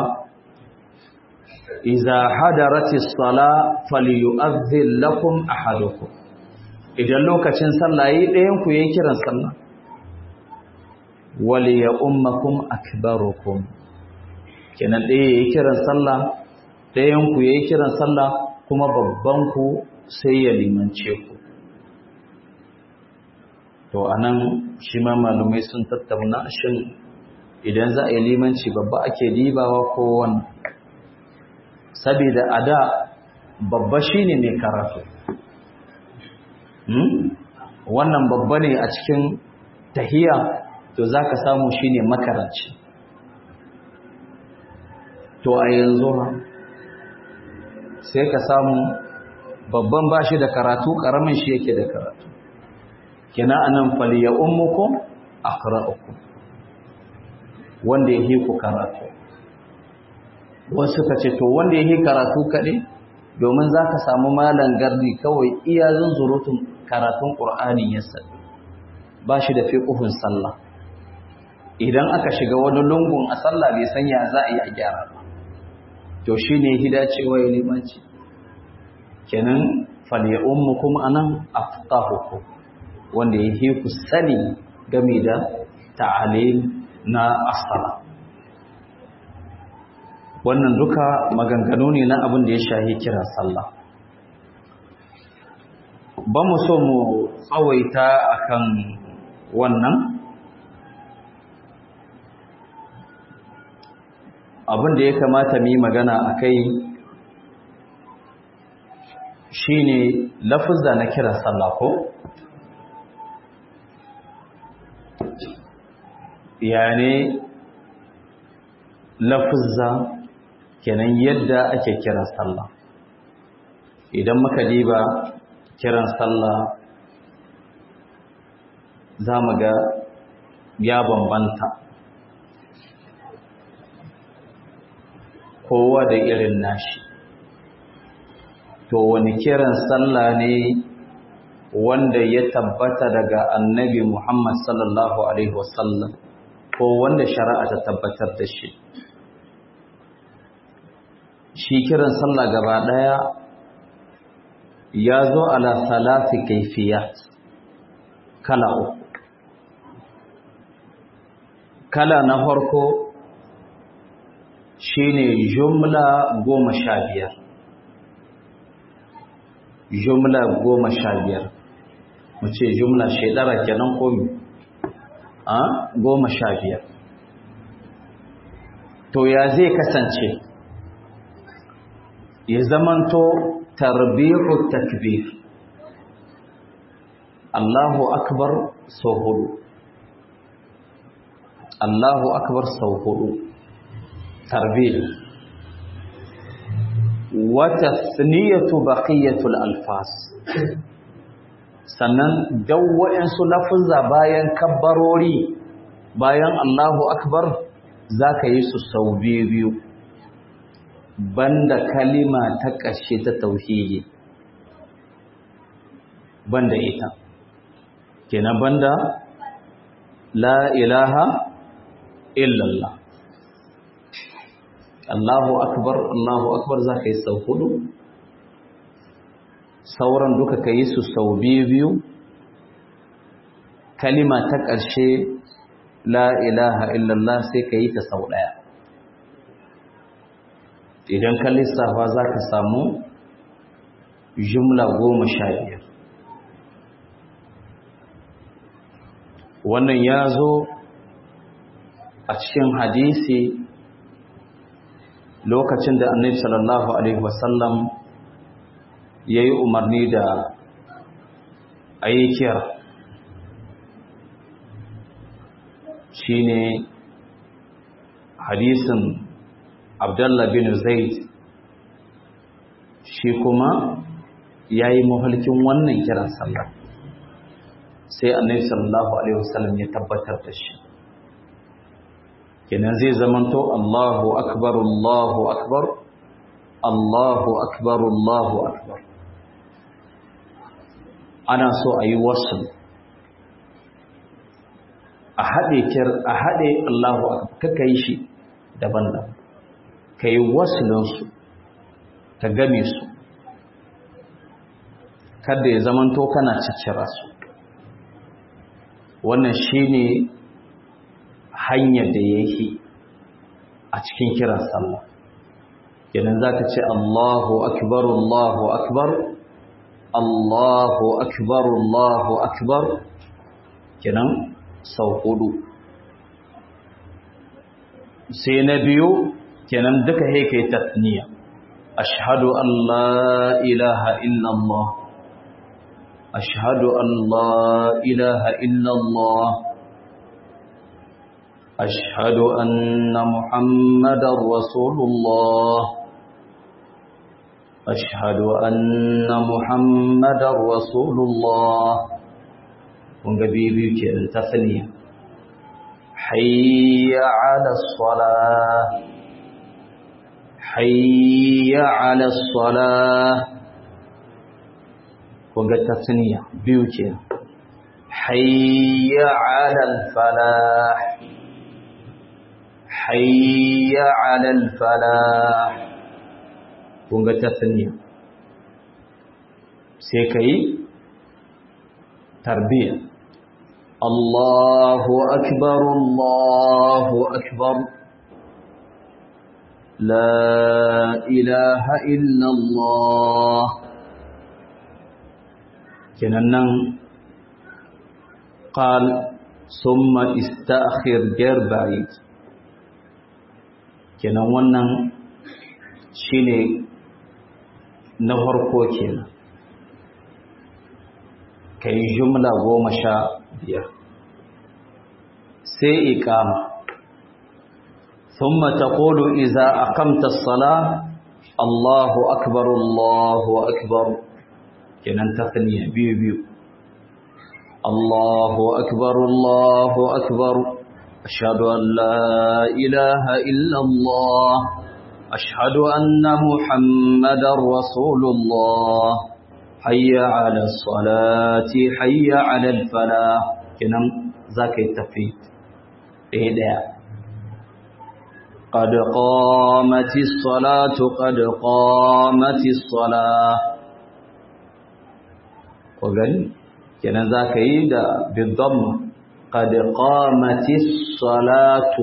idza hadaratis sala falyu'adhdhil lakum ahadukum idan lokacin sallah yi ɗayan ku yayin kiran sallah wal ya ummakum akbarukum kenan ɗaya yayin kiran sallah ɗayan ku yayin kiran sallah kuma babban ku sai ya limance ku to anan shi ma malumai sun tattauna shin idan za a yi limanci babba ake dibawa ko wannan saboda a da babba shine mai karatu wannan babba ne a cikin tahiya to za ka samu shi ne makaranci to a yanzu sai ka samu babban ba shi da karatu ƙaramin shi yake da karatu kina anan faliya ummukum aqra'ukum wanda yake ku karatu wasu ka ce to wanda yake karatu kaɗai domin za ka samu malan gardi kawai iya zunzurutun karatun ƙur'ani ya sani ba shi da fiƙuhun sallah idan aka shiga wani lungun a sallah bai sanya za a yi a gyara ba to shi ne hida cewa ya limanci kenan fal'ummu kuma anan afqahukum wanda ya yi ku sani game da ta'alim na asala wannan duka maganganu ne na abin da ya shahi kiran sallah ba mu so mu tsawaita akan wannan abin da ya kamata mu yi magana a kai shi ne lafuzza na kiran sallah ko ya ne lafuzza kenan yadda ake kiran sallah idan muka diba kiran sallah za mu ga ya bambanta kowa da irin nashi to wani kiran sallah ne wanda ya tabbata daga annabi Muhammad sallallahu alaihi wasallam ko wanda shari'a ta tabbatar da shi shi kiran sallah gaba daya ya zo ala salasi kaifiyat kala uku kala na farko shine jumla goma sha biyar jumla goma sha biyar mu ce jumla shaidara kenan komi a goma sha biyar to ya zai kasance ya zamanto tarbihu takbir Allahu akbar sau hudu Allahu akbar sau hudu tarbih wa tasniyatu baqiyatul alfas sannan dawwa'in su lafuzza bayan kabbarori bayan Allahu akbar zaka yi su sau biyu biyu banda kalima ta ƙarshe ta tauhidi banda ita kenan banda la ilaha illallah Allahu akbar Allahu akbar zaka yi sau hudu sauran duka ka yi su sau biyu biyu kalima ta ƙarshe la ilaha illallah sai ka yi ta sau ɗaya idan ka lissafa za ka samu jumla goma sha biyar wannan ya zo a cikin hadisi lokacin da annabi sallallahu alaihi wasallam ya yi umarni da ayyukiyar shi ne hadisin abdullah bin zaid shi kuma ya yi mahalkin wannan kiran sallah sai annabi sallallahu alaihi wasallam ya tabbatar da shi kenan zai zamanto Allahu akbar Allahu akbar Allahu akbar Allahu akbar ana so a yi wasu a haɗe kir a haɗe Allahu akbar kaka yi shi daban-daban ka yi wasu ka game su kada ya zamanto kana ciccira su wannan shine hanyar da yake a cikin kiran sallah kenan zaka ce Allahu akbar Allahu akbar Allahu akbar Allahu akbar kenan sau hudu sai na biyu kenan duka yake tasniya ashhadu an la ilaha illa Allah أشهد أن لا إله إلا الله أشهد أن محمد رسول الله أشهد أن محمد رسول الله ونقبيبي كأن تثنية حي على الصلاة حي على الصلاة ونقبيبي تثنية بيوكي حي على الفلاح حي على الفلاح kun ga tasniya sai ka yi tarbiya Allahu akbar Allahu akbar la ilaha illallah kenan nan قال ثم استأخر غير بعيد kenan wannan shine na farko kenan kai jumla goma sha biyar sai iqama thumma taqulu idza aqamta as-salah Allahu akbar Allahu akbar kenan tasniya biyu biyu Allahu akbar Allahu akbar ashhadu an la ilaha illa Allah أشهد أن محمد رسول الله حي على الصلاة حي على الفلاح كنم ذاك التفيد إيه قد قامت الصلاة قد قامت الصلاة وقال كنا ذاك يدا بالضم قد قامت الصلاة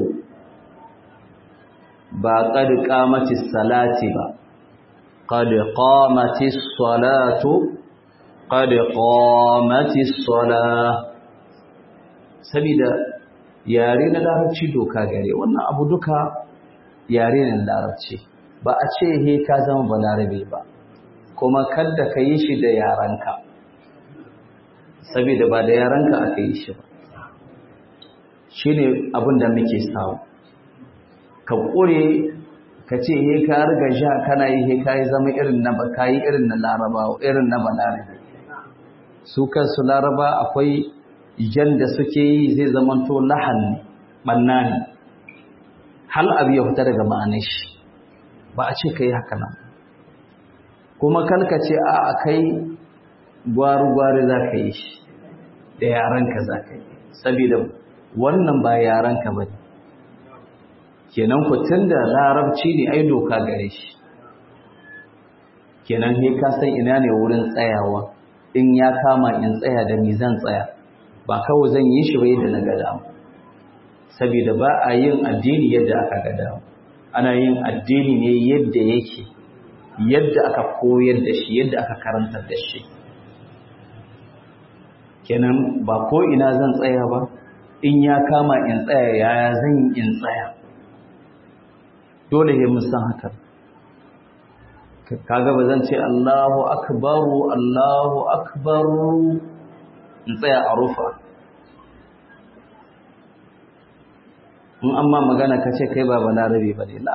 ba qad qamatis salati ba qad qamatis salatu qad qamatis salah sabida yare na larabci doka gare wannan abu duka yare na larabci ba a ce he ka zama balarabe ba kuma kada ka yi shi da yaranka sabida ba da yaranka aka yi shi ba shine abin da muke samu ka ƙure ka ce he ka riga sha kana yi he ka yi zama irin na ka yi irin na laraba irin na balarabe su kansu laraba akwai jan da suke yi zai zamanto lahan banna ne hal abu ya fita daga ma'anar shi ba a ce ka yi haka nan kuma kalka ce a a kai gwari-gwari za ka yi shi da yaranka za ka yi saboda wannan ba yaranka ba ne kenan ku tunda larabci ne ai doka gare shi kenan he ka san ina ne wurin tsayawa in ya kama in tsaya da ni zan tsaya ba kawai zan yi shi bai da na gada saboda ba a yin addini yadda aka gada ana yin addini ne yadda yake yadda aka koyar da shi yadda aka karantar da shi kenan ba ko ina zan tsaya ba in ya kama in tsaya yaya zan in tsaya dole ne mun san haka kaga ba zan ce Allahu akbaru Allahu akbaru in tsaya a rufa in amma magana ka ce kai ba balarabe ba ne la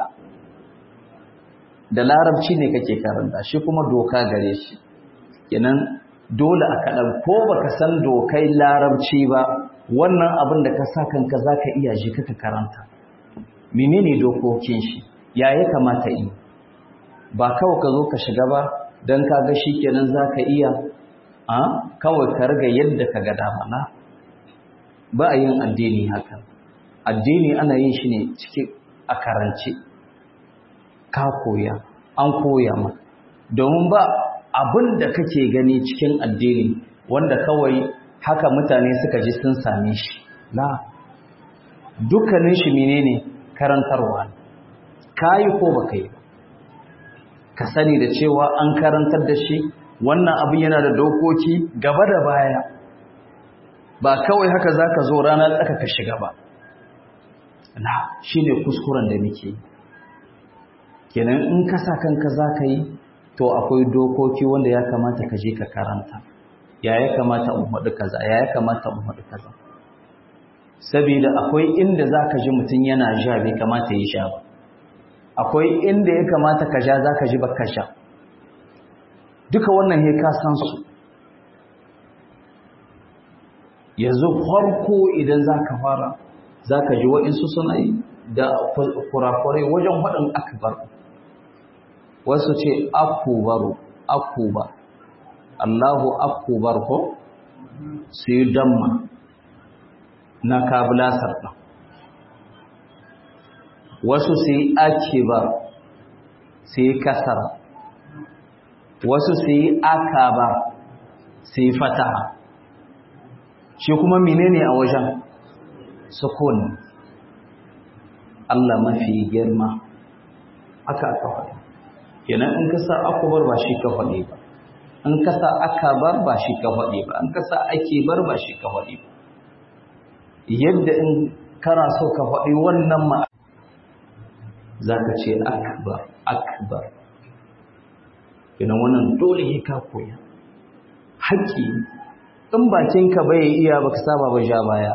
da larabci ne kake karanta shi kuma doka gare shi kenan dole a kaɗan ko baka san dokai larabci ba wannan abin da ka sa kanka za ka iya shi kaka karanta menene dokokin shi ya ya kamata yi ba kawai ka zo ka shiga ba don ka ga shi kenan za ka iya a kawai ka riga yadda ka ga damana ba a yin addini haka addini ana yin shi ne cikin a karance ka koya an koya ma domin ba abin da kake gani cikin addini wanda kawai haka mutane suka ji sun same shi la dukkanin shi menene karantarwa kayi ko baka yi ka sani da cewa an karantar da shi wannan abin yana da dokoki gaba da baya ba kawai haka zaka zo rana tsaka ka shiga ba na shine kuskuren da muke kenan in ka sa kanka zaka yi to akwai dokoki wanda ya kamata ka je ka karanta ya ya kamata in faɗi kaza ya ya kamata in faɗi kaza saboda akwai inda zaka ji mutum yana ja bai kamata ya sha ba akwai inda ya kamata ka ja zaka ji baka sha duka wannan he ka san su yanzu farko idan zaka fara zaka ji wa'insu suna yi da kurakurai wajen faɗin akbar wasu ce akubaru akuba Allahu akubar ko su yi damma na kabilasar ɗan wasu su yi akibar su yi kasara wasu su yi akabar su yi fataha shi kuma menene a wajen sukun Allah mafi girma aka aka faɗi kenan in ka sa akubar ba shi ka faɗi ba in ka sa akabar ba shi ka faɗi ba in ka sa akibar ba shi ka faɗi ba yadda in kana so ka faɗi wannan ma za ka ce akbar akbar kenan wannan dole ka koya haƙƙi in bakinka bai iya baka saba ba ja baya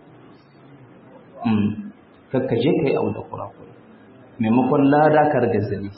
kakka je ka yi abu da kurakuri maimakon lada ka riga zane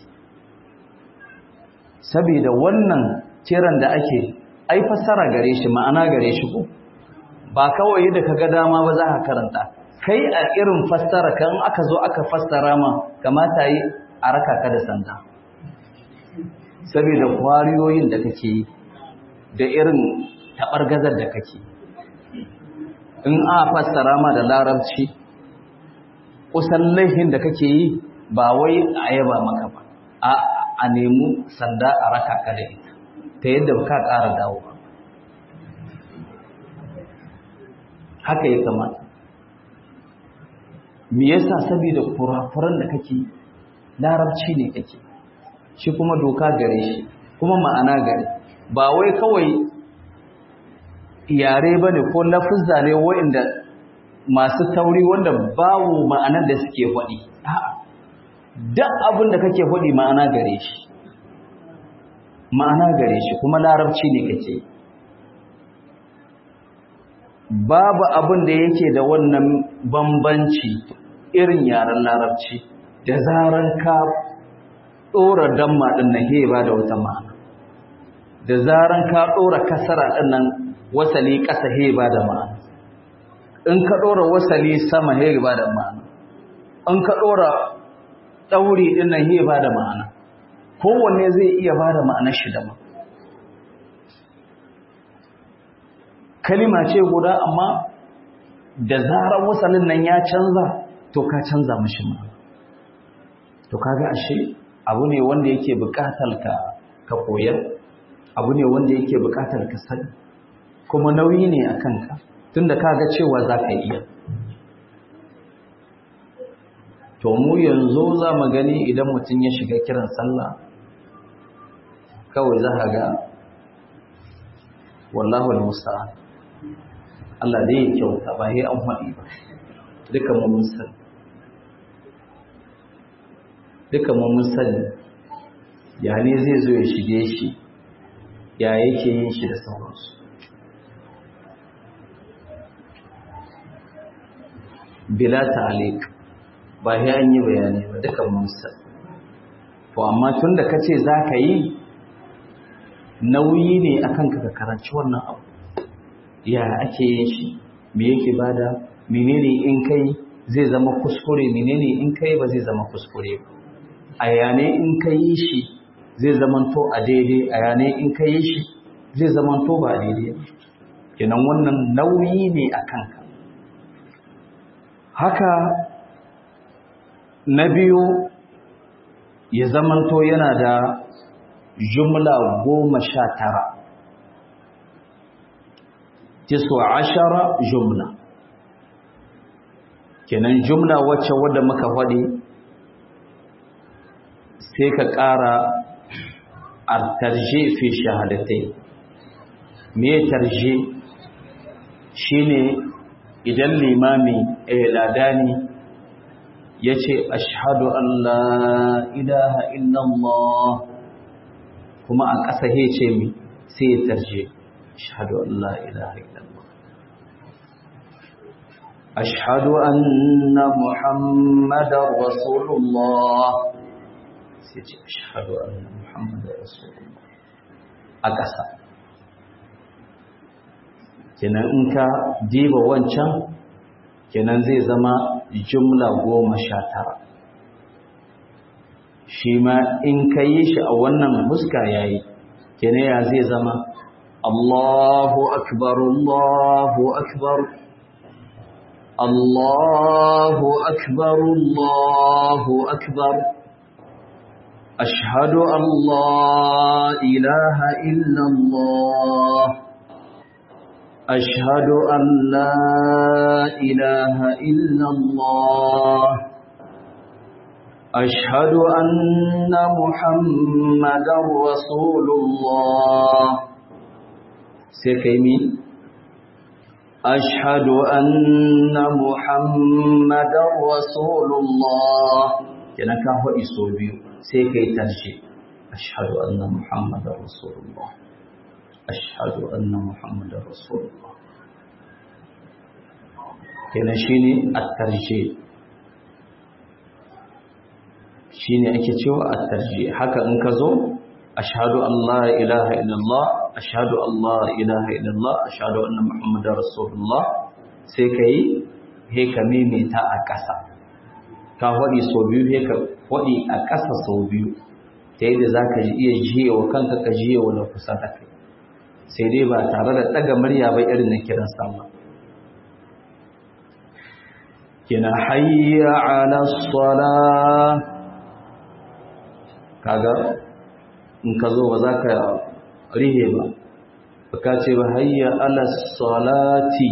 saboda wannan kiran da ake ai fassara gare shi ma'ana gare shi ko ba kawai yadda ka ga dama ba za ka karanta kai a irin fassara kan aka zo aka fassara ma kamata yi a raka ka da sanda saboda kwariyoyin da kake yi da irin taɓargazar da kake in a fassara ma da larabci kusan laifin da kake yi ba wai a yaba maka ba a a nemi sanda a raka ka da ita ta yadda ba ka ƙara dawo ba haka ya kamata me yasa saboda kurakuran da kake larabci ne kake shi kuma doka gare shi kuma ma'ana gare ba wai kawai yare bane ko lafuzza ne wa'inda masu tauri wanda babu ma'anar da suke faɗi duk abin da kake faɗi ma'ana gare shi ma'ana gare shi kuma larabci ne kake babu abin da yake da wannan bambanci irin yaren larabci da zarar ka ɗora damma ɗin nan he ba da wata ma'ana da zarar ka ɗora kasara ɗin nan wasali ƙasa he ba da ma'ana in ka ɗora wasali sama he ba da ma'ana in ka ɗora ɗauri ɗin nan he ba da ma'ana kowanne zai iya ba da ma'anar shi daban kalima ce guda amma da zarar wasalin nan ya canza to ka canza mashi ma to kaga ashe abu ne wanda yake buƙatar ka ka koyar abu ne wanda yake buƙatar ka sani kuma nauyi ne a kanka tunda kaga cewa za ka iya to mu yanzu za mu gani idan mutum ya shiga kiran sallah kawai za ka ga wallahu al-musta'an Allah dai ya kyauta ba sai an faɗi ba duka mu mun sani duka mu mun sani ya ne zai zo ya shige shi ya yake yin shi da sauransu bila ta'liq ba sai an yi bayani ba duka mun sani to amma tunda kace zaka yi nauyi ne akan ka karanci wannan abu ya ake yin shi me yake bada menene in kai zai zama kuskure menene in kai ba zai zama kuskure ba a yane in kai shi zai zamanto a daidai a yane in kai shi zai zamanto ba daidai kenan wannan nauyi ne a kanka haka na biyu ya zamanto yana da jumla goma sha tara tisu ashara jumla kenan jumla wacce wadda muka faɗi sai ka ƙara a tarje fi shahadatai me tarje shine idan limami ladani ya ce ashadu an la ilaha illallah kuma a ƙasa ce mi sai ya tarje ashhadu an la ilaha illallah ashhadu anna muhammadar rasulullah sai ce ashhadu anna muhammadar rasulullah a ƙasa kenan in ka diba wancan kenan zai zama jumla goma sha tara shi ma in ka yi shi a wannan huska ya yi kenan ya zai zama Allahu akbar Allahu akbar Allahu akbar Allahu akbar أشهد أن لا إله إلا الله أشهد أن لا إله إلا الله أشهد أن محمدا رسول الله سيكيمي أشهد أن محمدا رسول الله كنا كهو إسوبيو سيكي ترجي أشهد أن محمدا رسول الله أشهد أن محمدا رسول الله كنا شيني الترجي shine ake cewa at-tarjih haka in ka zo ashhadu an la ilaha illallah ashhadu an la ilaha illallah ashhadu anna muhammadar rasulullah sai kai he ka mimita a ƙasa ka hodi so biyu he ka hodi a ƙasa so biyu ta yadda zaka iya jiyewa kanka ka jiyewa na kusa da kai sai dai ba tare da daga murya ba irin na kiran sallah kina hayya ala salah kaga in ka zo ba za ka rihe ba ba ka ce ba hayya ala salati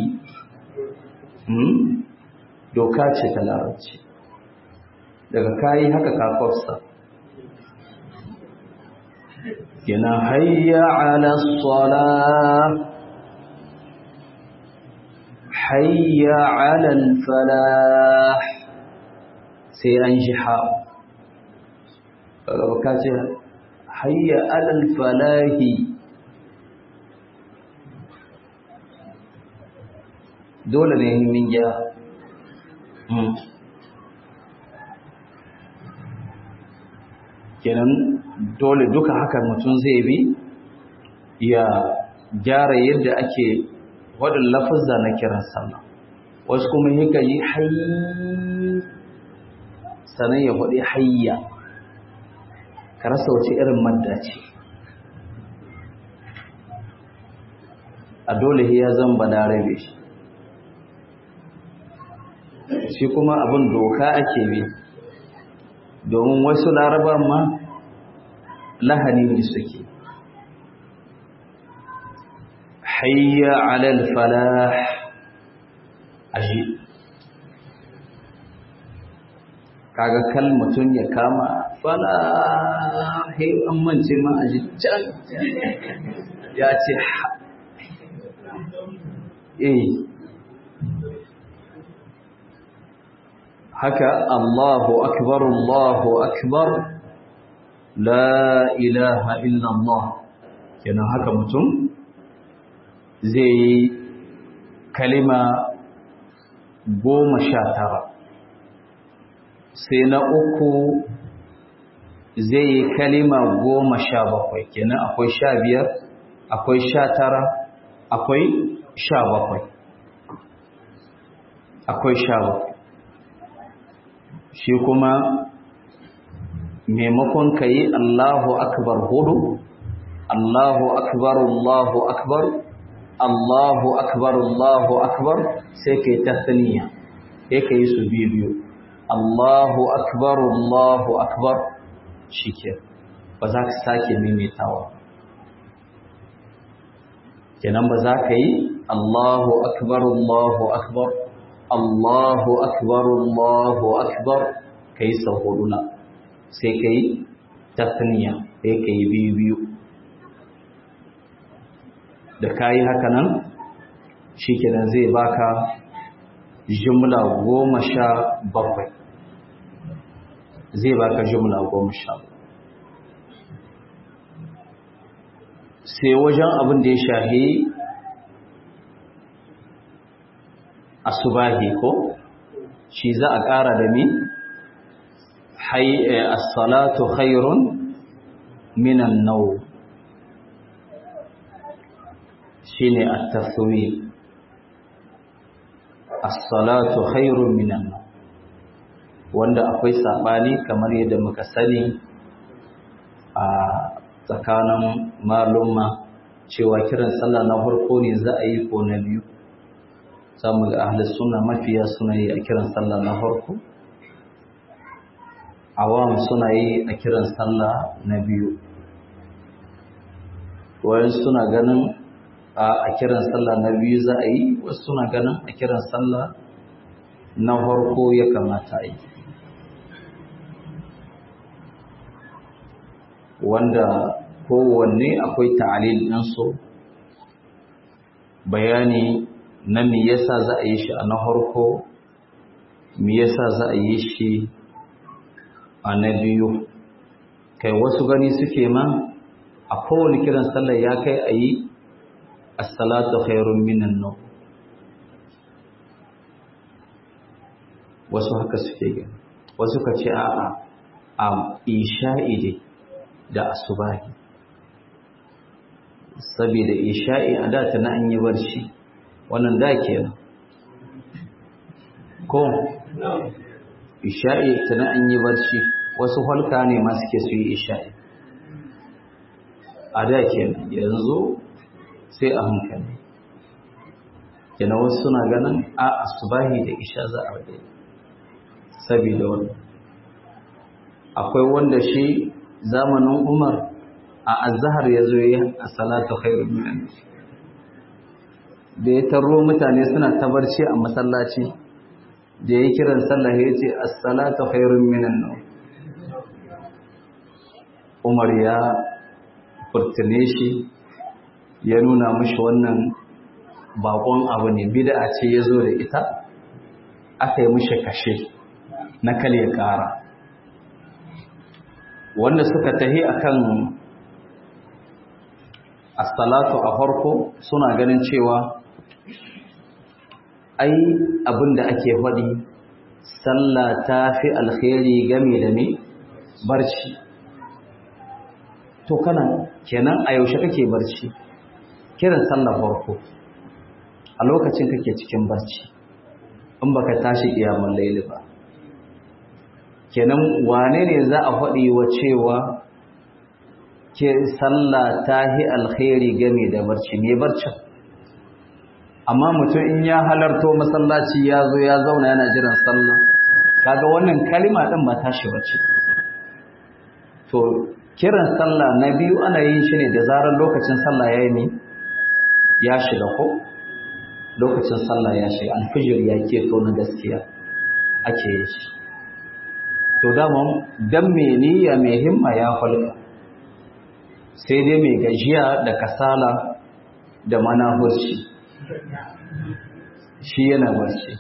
doka ce ta larabci daga kayi haka kafarsa yana hayya ala salat hayya ala falah sai an shi haɓa ka ce hayya alal falahi dole ne min ya kenan dole duka haka mutum zai bi ya gyara yadda ake waɗin lafazza na kiran sallah wasu kuma yaka yi hayyi sannan ya faɗi hayya ka rasa wace irin madda ce a dole ya zan balarabe shi shi kuma abin doka ake bi domin wasu laraban ma lahani ne suke hayya alal falah aji kaga kal mutum ya kama falahi an mance ma a can ya ce eh haka Allahu akbar Allahu akbar la ilaha illallah kenan haka mutum zai yi kalima goma sha tara sai na uku zai yi kalima goma sha bakwai kenan akwai sha biyar akwai sha tara akwai sha bakwai akwai sha bakwai shi kuma maimakon ka yi Allahu akbar hudu Allahu akbar Allahu akbar Allahu akbar Allahu akbar sai ka yi tasniya sai ka yi su biyu biyu Allahu akbar Allahu akbar shike ba za ka sake maimaitawa kenan ba za ka yi Allahu akbar Allahu akbar Allahu akbar Allahu akbar kai sau hudu na sai kai tasniya sai kai biyu biyu da kayi haka nan shikenan zai baka jumla goma sha bakwai zai baka jumla goma sha sai wajen abin da ya shahi asubahi ko shi za a ƙara da mi as-salatu khairun minan naw shine at-taswir as-salatu khairun minan naw wanda akwai sabani kamar yadda muka sani a tsakanin malumma cewa kiran sallah na farko ne za a yi ko na biyu samu ga ahli sunna mafiya suna yi a kiran sallah na farko awam suna yi a kiran sallah na biyu wayan suna ganin a kiran sallah na biyu za a yi wasu suna ganin a kiran sallah na farko ya kamata a yi wanda kowanne akwai ta'alil ɗinsu bayani na me yasa za a yi shi a na harko me yasa za a yi shi a na biyu kai wasu gani suke ma a kowane kiran sallar ya kai a yi assalatu khairun minan nau wasu haka suke gani wasu ka ce a'a a isha'i dai da asubahi saboda isha'i a da na an yi barci wannan da kenan ko isha'i tana an yi barci wasu halka ne ma suke su yi isha'i a da kenan yanzu sai a hankali kenan wasu suna ganin a asubahi da isha za a wadai saboda wannan akwai wanda shi zamanin umar a azhar ya zo yi a salatu khairu minan da ya taro mutane suna tabarci a masallaci da ya kiran sallah ya ce as-salatu khairun minan nawm Umar ya furtune shi ya nuna mishi wannan bakon abu ne bid'a ce ya zo da ita aka yi mishi kashe na kale kara wanda suka tahi akan as-salatu a farko suna ganin cewa ai abinda ake faɗi sallah ta fi alkhairi game da me barci to kana kenan a yaushe kake barci kiran sallah farko a lokacin kake cikin barci in baka tashi kiyamul layli ba kenan wane ne za a faɗi wa cewa ke sallah ta hi alkhairi game da barci me barcin amma mutum in ya halarto masallaci ya zo ya zauna yana jiran sallah kaga wannan kalima din ba tashi bace to kiran sallah na biyu ana yin shi ne da zarar lokacin sallah yayi ne ya shiga ko lokacin sallah ya shiga alfijir ya keto na gaskiya ake yin shi to dama dan me niyya mai himma ya falka sai dai mai gajiya da kasala da manahurci shi yana barci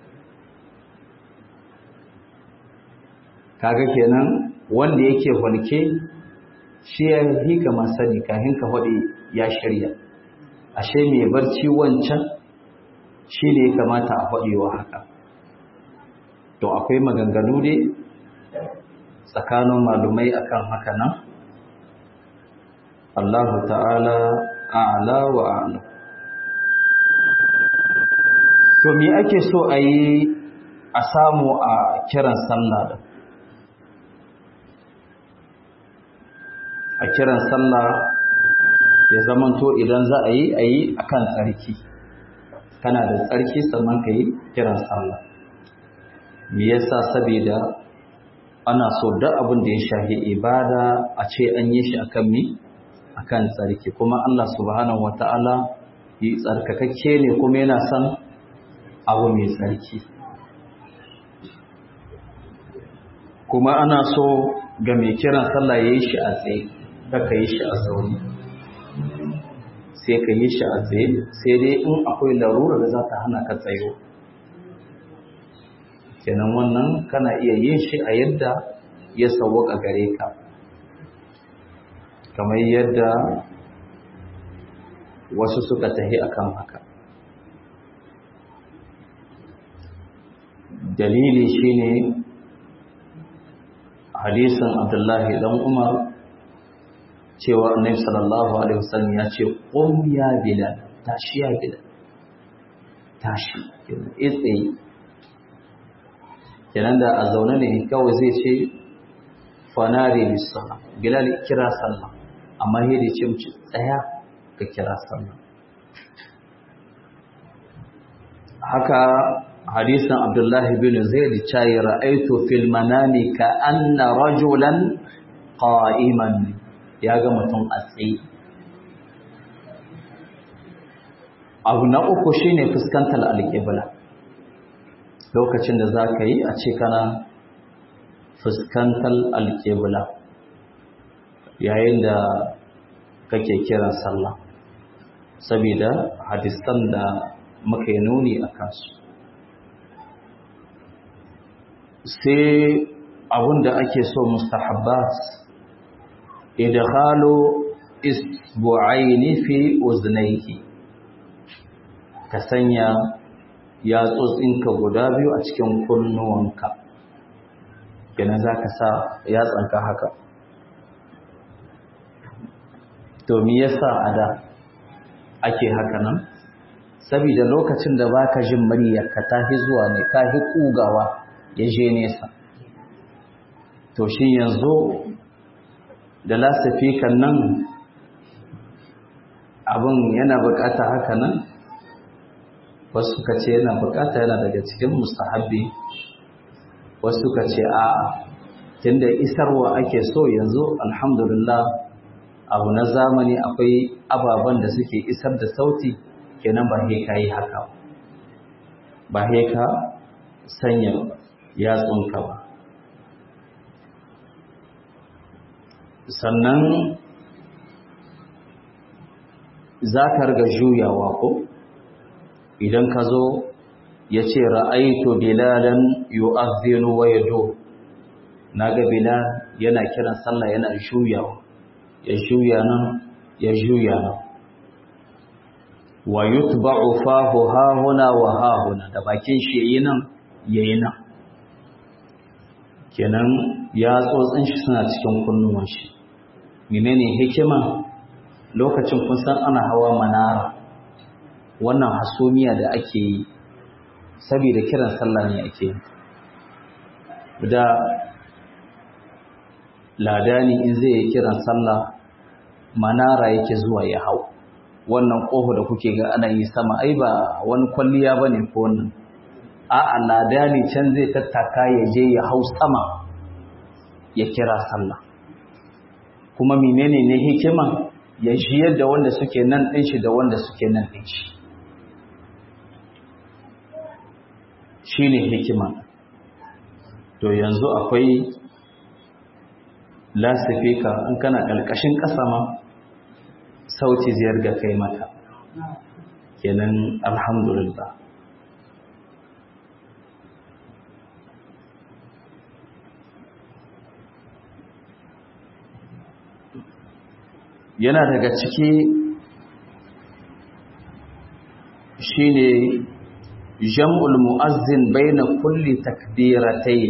kaga kenan wanda yake hulke shi ya hika masani kafin ka faɗi ya shirya ashe mai barci wancan shi ne ya kamata a faɗewa haka to akwai maganganu ne tsakanin malumai akan haka nan Allah ta'ala a'la wa a'lam to me ake so a yi a samu a kiran sallah da a kiran sallah ya zamanto idan za a yi a yi a kan tsarki kana da tsarki sannan ka yi kiran sallah me yasa saboda ana so duk abin da ya shafi ibada a ce an yi shi akan mi akan tsarki kuma Allah subhanahu wataala yi tsarkakakke ne kuma yana son abu mai tsarki kuma ana so ga mai kiran sallah ya yi shi a tsaye ka yi shi a zaune sai ka yi shi a tsaye sai dai in akwai larura da za ta hana ka tsayo kenan wannan kana iya yin shi a yadda ya sauwaka gare ka kamar yadda wasu suka tahi akan haka dalili shine hadisin abdullahi dan umar cewa annabi sallallahu alaihi wasallam ya ce qum ya bilal tashi ya bilal tashi itse kenan da a zaune ne kawai zai ce fanari bisala bilal kira sallah amma sai da ce mu tsaya ka kira sallah haka hadisin abdullahi bin zaid chai ra'aytu fil manami ka anna rajulan qa'iman ya ga mutum a tsaye abu na uku shine fuskantar alƙibla lokacin da za ka yi a ce kana fuskantar alƙibla yayin da kake kiran sallah saboda hadisan da muka yi nuni a kansu sai abin da ake so mustahabbat idkhalu isbu'aini fi uznaihi ka sanya yatsotsinka guda biyu a cikin kunnuwanka kenan zaka sa yatsanka haka to me yasa ada ake haka nan saboda lokacin da baka jin muryarka tafi zuwa ne ka hi kugawa ya je nesa to shi yanzu da lasafikan nan abin yana bukata haka nan wasu suka ce yana bukata yana daga cikin mustahabbi wasu suka ce a tunda isarwa ake so yanzu alhamdulillah abu na zamani akwai ababen da suke isar da sauti kenan ba ka yi haka ba ka sanya yatsunka ba sannan za ka riga juyawa ko idan ka zo ya ce ra'aitu bilalan yu'adhdhinu wa yadu naga bilal yana kiran sallah yana juyawa ya juya nan ya juya nan wa yutba'u fahu hahuna wa hahuna da bakin shi yayi nan yayi nan kenan ya tsotsin shi suna cikin kunnuwan shi menene hikima lokacin kun san ana hawa manara wannan hasumiya da ake yi saboda kiran sallah ne ake yi da ladani in zai yi kiran sallah manara yake zuwa ya hau wannan ƙofa da kuke ga ana yi sama ai ba wani kwalliya ba ne ko wannan a'a ladani can zai tattaka ya je ya hau sama ya kira sallah kuma menene ne hikima ya jiyar da wanda suke nan ɗin shi da wanda suke nan ɗin shi shi ne hikima to yanzu akwai lasifika in kana ƙarƙashin ƙasa ma sauti ziyar ga kai mata kenan alhamdulillah yana daga ciki shine jam'ul mu'azzin baina kulli takbiratayn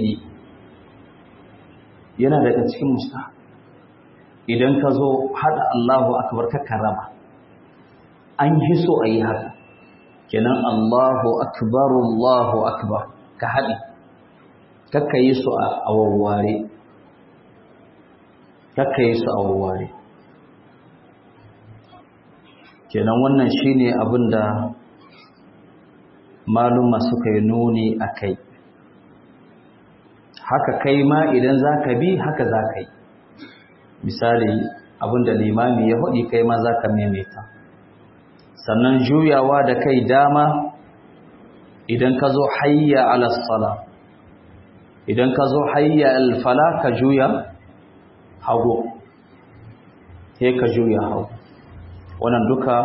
yana daga cikin musta idan ka zo hada Allahu akbar ka karama an yi so ayi haka kenan Allahu akbar Allahu akbar ka hadi kakka yi su a wawware kakka yi su a wawware kenan wannan shine abinda maluma suka yi nuni a kai haka kai ma idan za ka bi haka za ka yi misali abinda limami ya faɗi kai ma za ka maimaita sannan juyawa da kai dama idan ka zo hayya alasala idan ka zo hayya alfala ka juya hagu sai ka juya hagu wannan duka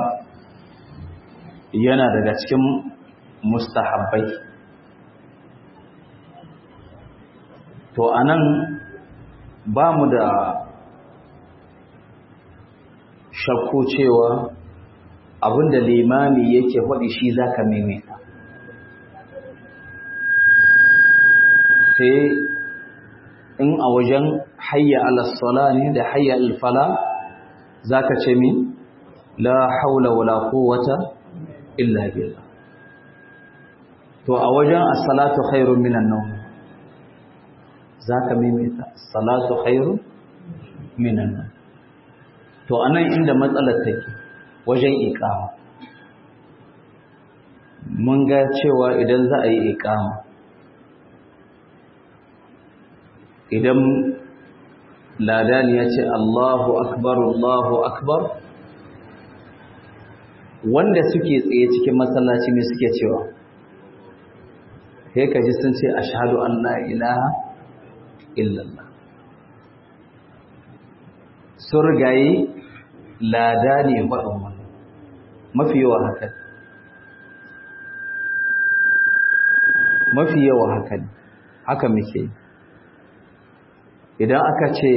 yana daga cikin mustahabbai to anan ba mu da shakku cewa abinda limami yake faɗi shi zaka maimaita sai in a wajen hayya alasala ne da hayya alfala za ka ce min la haula wala quwwata illa billah to a wajen as-salatu khairun minan nawm zaka maimaita salatu khairun minan nawm to anan inda matsalar take wajen iqama mun ga cewa idan za a yi iqama idan ladani ya ce Allahu akbar Allahu akbar wanda suke tsaye cikin masallaci ne suke cewa sai ka ji sun ce ashhadu an la ilaha illallah sun rigayi lada ne faɗin wannan mafi yawa haka mafi yawa haka ne haka muke idan aka ce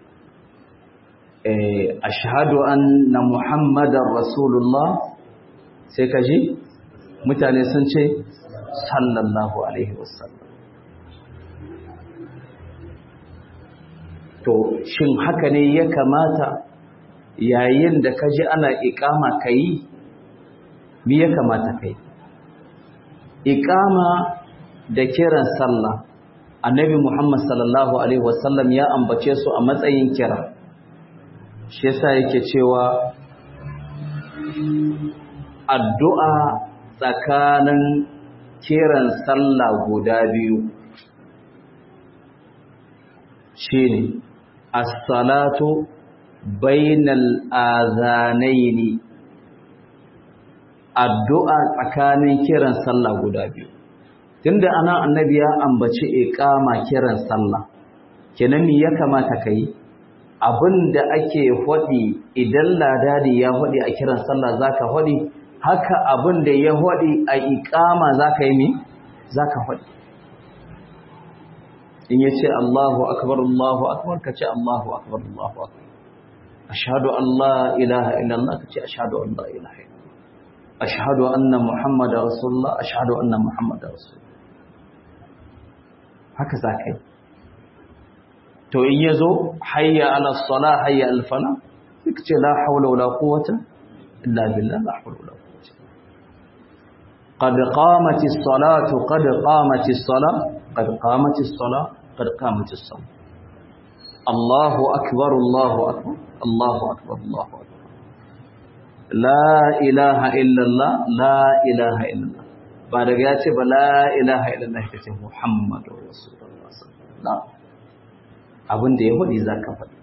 ashhadu anna muhammadar rasulullah sai ka ji mutane sun ce sallallahu alaihi wasallam to shin haka ne ya kamata yayin da ka ji ana iƙama ka yi mi ya kamata ka yi iƙama da kiran sallah annabi muhammad sallallahu alaihi wasallam ya ambace su a matsayin kira shi yasa yake cewa addu'a tsakanin kiran sallah guda biyu shine as-salatu bainal azanaini addu'a tsakanin kiran sallah guda biyu tunda ana annabi ya ambaci iqama kiran sallah kenan me ya kamata kai abinda ake hodi idan ladadi ya hodi a kiran sallah zaka hodi haka abinda ya hodi a iqama zaka yi mi zaka hodi in yace Allahu akbar Allahu akbar kace Allahu akbar Allahu akbar ashhadu an la ilaha illallah kace ashhadu an la ilaha illallah ashhadu anna muhammadar rasulullah ashhadu anna muhammadar rasulullah haka zaka yi to in yazo hayya ala salah hayya al fala kace la hawla wala quwwata illa billah la hawla wala quwwata qad qamatis salatu qad qamatis salah qad qamatis salah qad qamatis salah Allahu akbar Allahu akbar Allahu akbar Allahu akbar la ilaha illallah la ilaha illallah ba daga ya ce ba la ilaha illallah ka ce muhammadu rasulullah sallallahu abin da ya faɗi za ka faɗi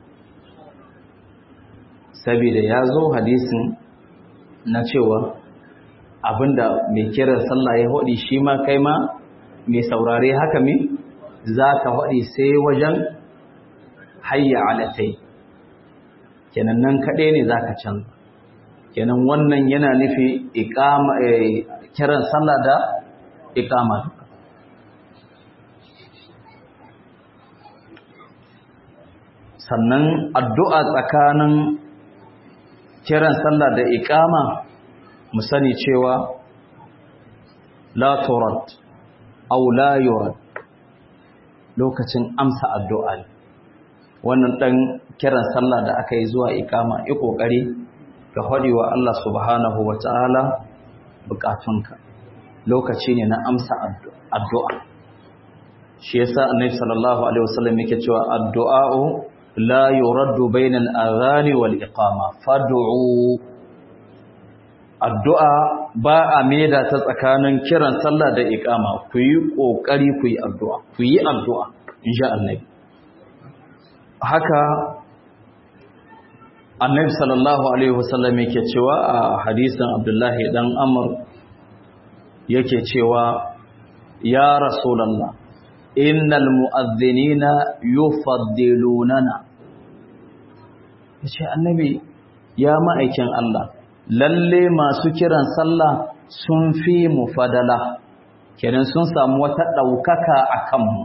saboda ya zo hadisin na cewa abinda mai kiran sallah ya faɗi shi ma kai ma mai saurare haka mi za ka faɗi sai wajen hayya alatai kenan nan kaɗai ne za ka canza kenan wannan yana nufi kiran sallah da ikama duka sannan addu'a tsakanin kiran sallah da ikama mu sani cewa la turad aw la yurad lokacin amsa addu'a ne wannan dan kiran sallah da aka yi zuwa ikama yi kokari ka wa Allah subhanahu wataala bukatunka lokaci ne na amsa addu'a shi yasa annabi sallallahu alaihi wasallam yake cewa addu'a'u la yuraddu bainal adhani wal iqama fad'u addu'a ba a maida ta tsakanin kiran sallah da iqama ku yi kokari ku yi addu'a ku yi addu'a insha Allah haka annabi sallallahu alaihi wasallam yake cewa a hadisin abdullahi dan amr yake cewa ya rasulullah innal mu'adhdhinina yufaddilunana yace annabi ya ma'aikin Allah lalle masu kiran sallah sun fi mu fadala kenan sun samu wata daukaka akan mu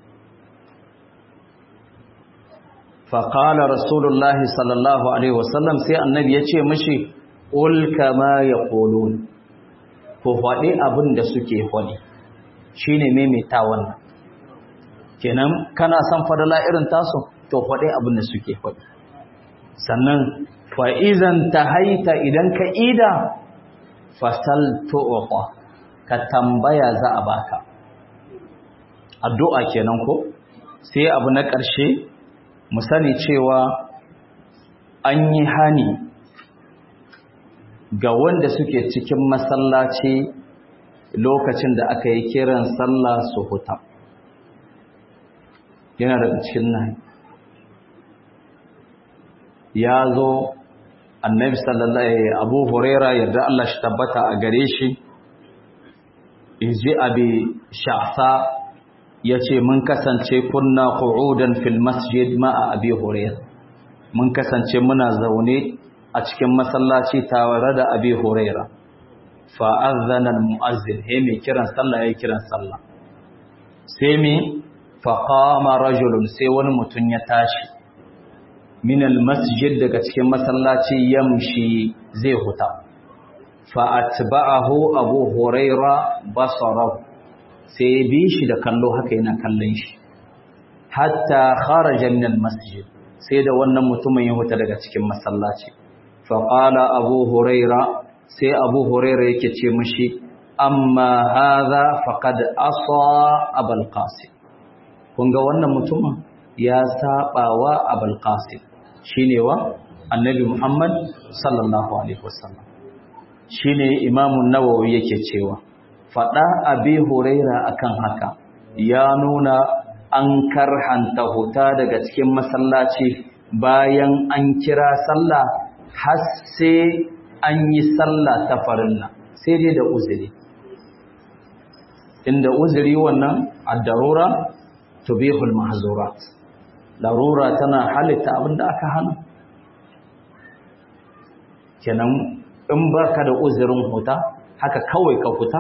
faƙala rasulullahi sallallahu alaihi wasallam sai annabi ya ce mashi ƙul kama ya ƙolon ku faɗi abin da suke faɗi shi ne maimaita wannan kenan kana son fadala irin tasu to faɗi abin da suke faɗi sannan fa'izan ta haita idan ka ida fasal to'oƙwa ka tambaya za a baka addu'a kenan ko sai abu na ƙarshe mu sani cewa an yi hani ga wanda suke cikin masallaci lokacin da aka yi kiran sallah su huta yana daga cikin nan ya zo annabi sallallahu abu huraira yadda Allah shi tabbata a gare shi inji abi sha'sa yace mun kasance kunna qu'udan fil masjid ma'a abi huraira mun kasance muna zaune a cikin masallaci tare da abi huraira fa azana al muazzin he mai kiran sallah yayin kiran sallah sai mi fa qama rajulun sai wani mutun ya tashi min al masjid daga cikin masallaci yamshi zai huta fa atba'ahu abu huraira basarahu sai bi shi da kallo haka yana kallon shi hatta kharaja min al masjid sai da wannan mutumin ya huta daga cikin masallaci fa qala abu huraira sai abu huraira yake ce mishi amma hadha faqad asa abul qasim kun ga wannan mutumin ya sabawa abul qasim shine wa annabi muhammad sallallahu alaihi wasallam shine imamu nawawi yake cewa fada abi huraira akan haka ya nuna an karhanta huta daga cikin masallaci bayan an kira sallah har sai an yi sallah ta farilla sai dai da uzuri inda uzuri wannan ad-darura tubihul mahzurat larura tana halitta abinda aka hana kenan in baka da uzurin huta haka kawai ka huta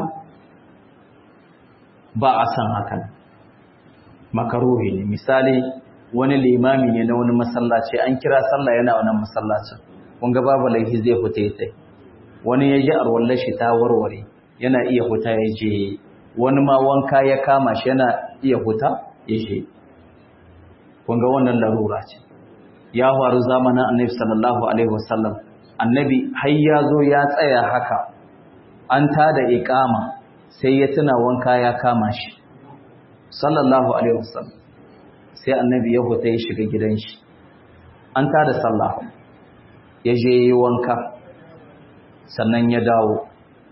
ba a san hakan makaruhi ne misali wani limami ne na wani masallaci an kira sallah yana wannan masallacin kun ga babu laifi zai huta ya tai wani ya ji arwallar shi ta warware yana iya huta ya je wani ma wanka ya kama shi yana iya huta ya je kun ga wannan larura ce ya faru zamanin annabi sallallahu alaihi wasallam annabi har ya zo ya tsaya haka an tada iqama sai ya tuna wanka ya kama shi sallallahu alaihi wasallam sai annabi ya huta ya shiga gidan shi an tada sallah ya je yi wanka sannan ya dawo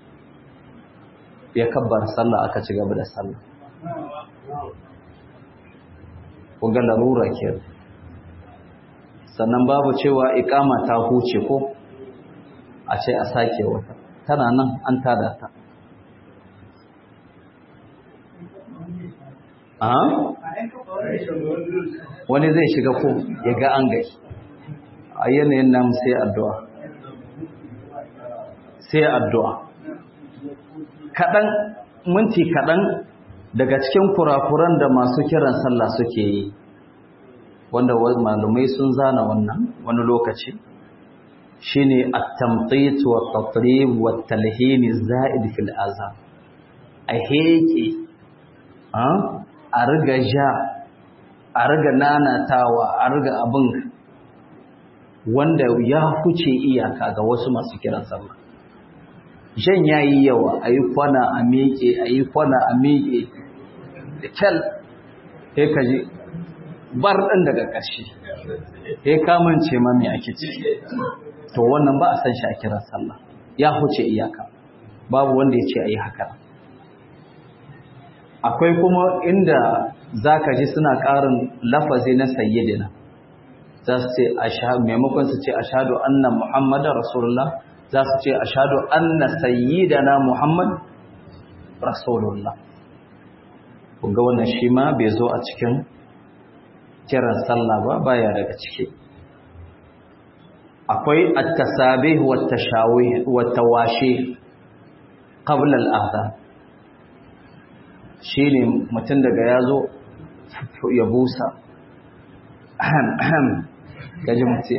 ya kabbar sallah aka ci gaba da sallah ga larura ke sannan babu cewa ikama ta huce ko a ce a sake wata tana nan an tada ta a wani zai shiga ko ya ga an gai a yanayin nan sai addu'a sai addu'a kaɗan minti kaɗan daga cikin kurakuran da masu kiran sallah suke yi wanda malumai sun zana wannan wani lokaci shine at-tamtit wa at-tatrib wa at-talhin zaid fil azan a heke a riga ja a riga nanatawa a riga abin wanda ya huce iyaka ga wasu masu kiran sallah jan yayi yawa ayi kwana a miƙe ayi kwana a miƙe da kyal sai ka ji bar ɗin daga ƙarshe sai ka mance ma me ake ciki to wannan ba a san shi a kiran sallah ya huce iyaka babu wanda ya ce ayi haka akwai kuma inda zaka ji suna ƙarin lafazi na sayyidina za su ce maimakon su ce ashadu anna muhammadar rasulullah za su ce ashadu anna sayyidana muhammad rasulullah ga wannan shi ma bai zo a cikin kiran sallah ba baya daga ciki akwai at-tasabih wa at-tashawih wa at-tawashi qabla al-adhan shine mutum daga yazo ya busa ahem ahem gaji mutum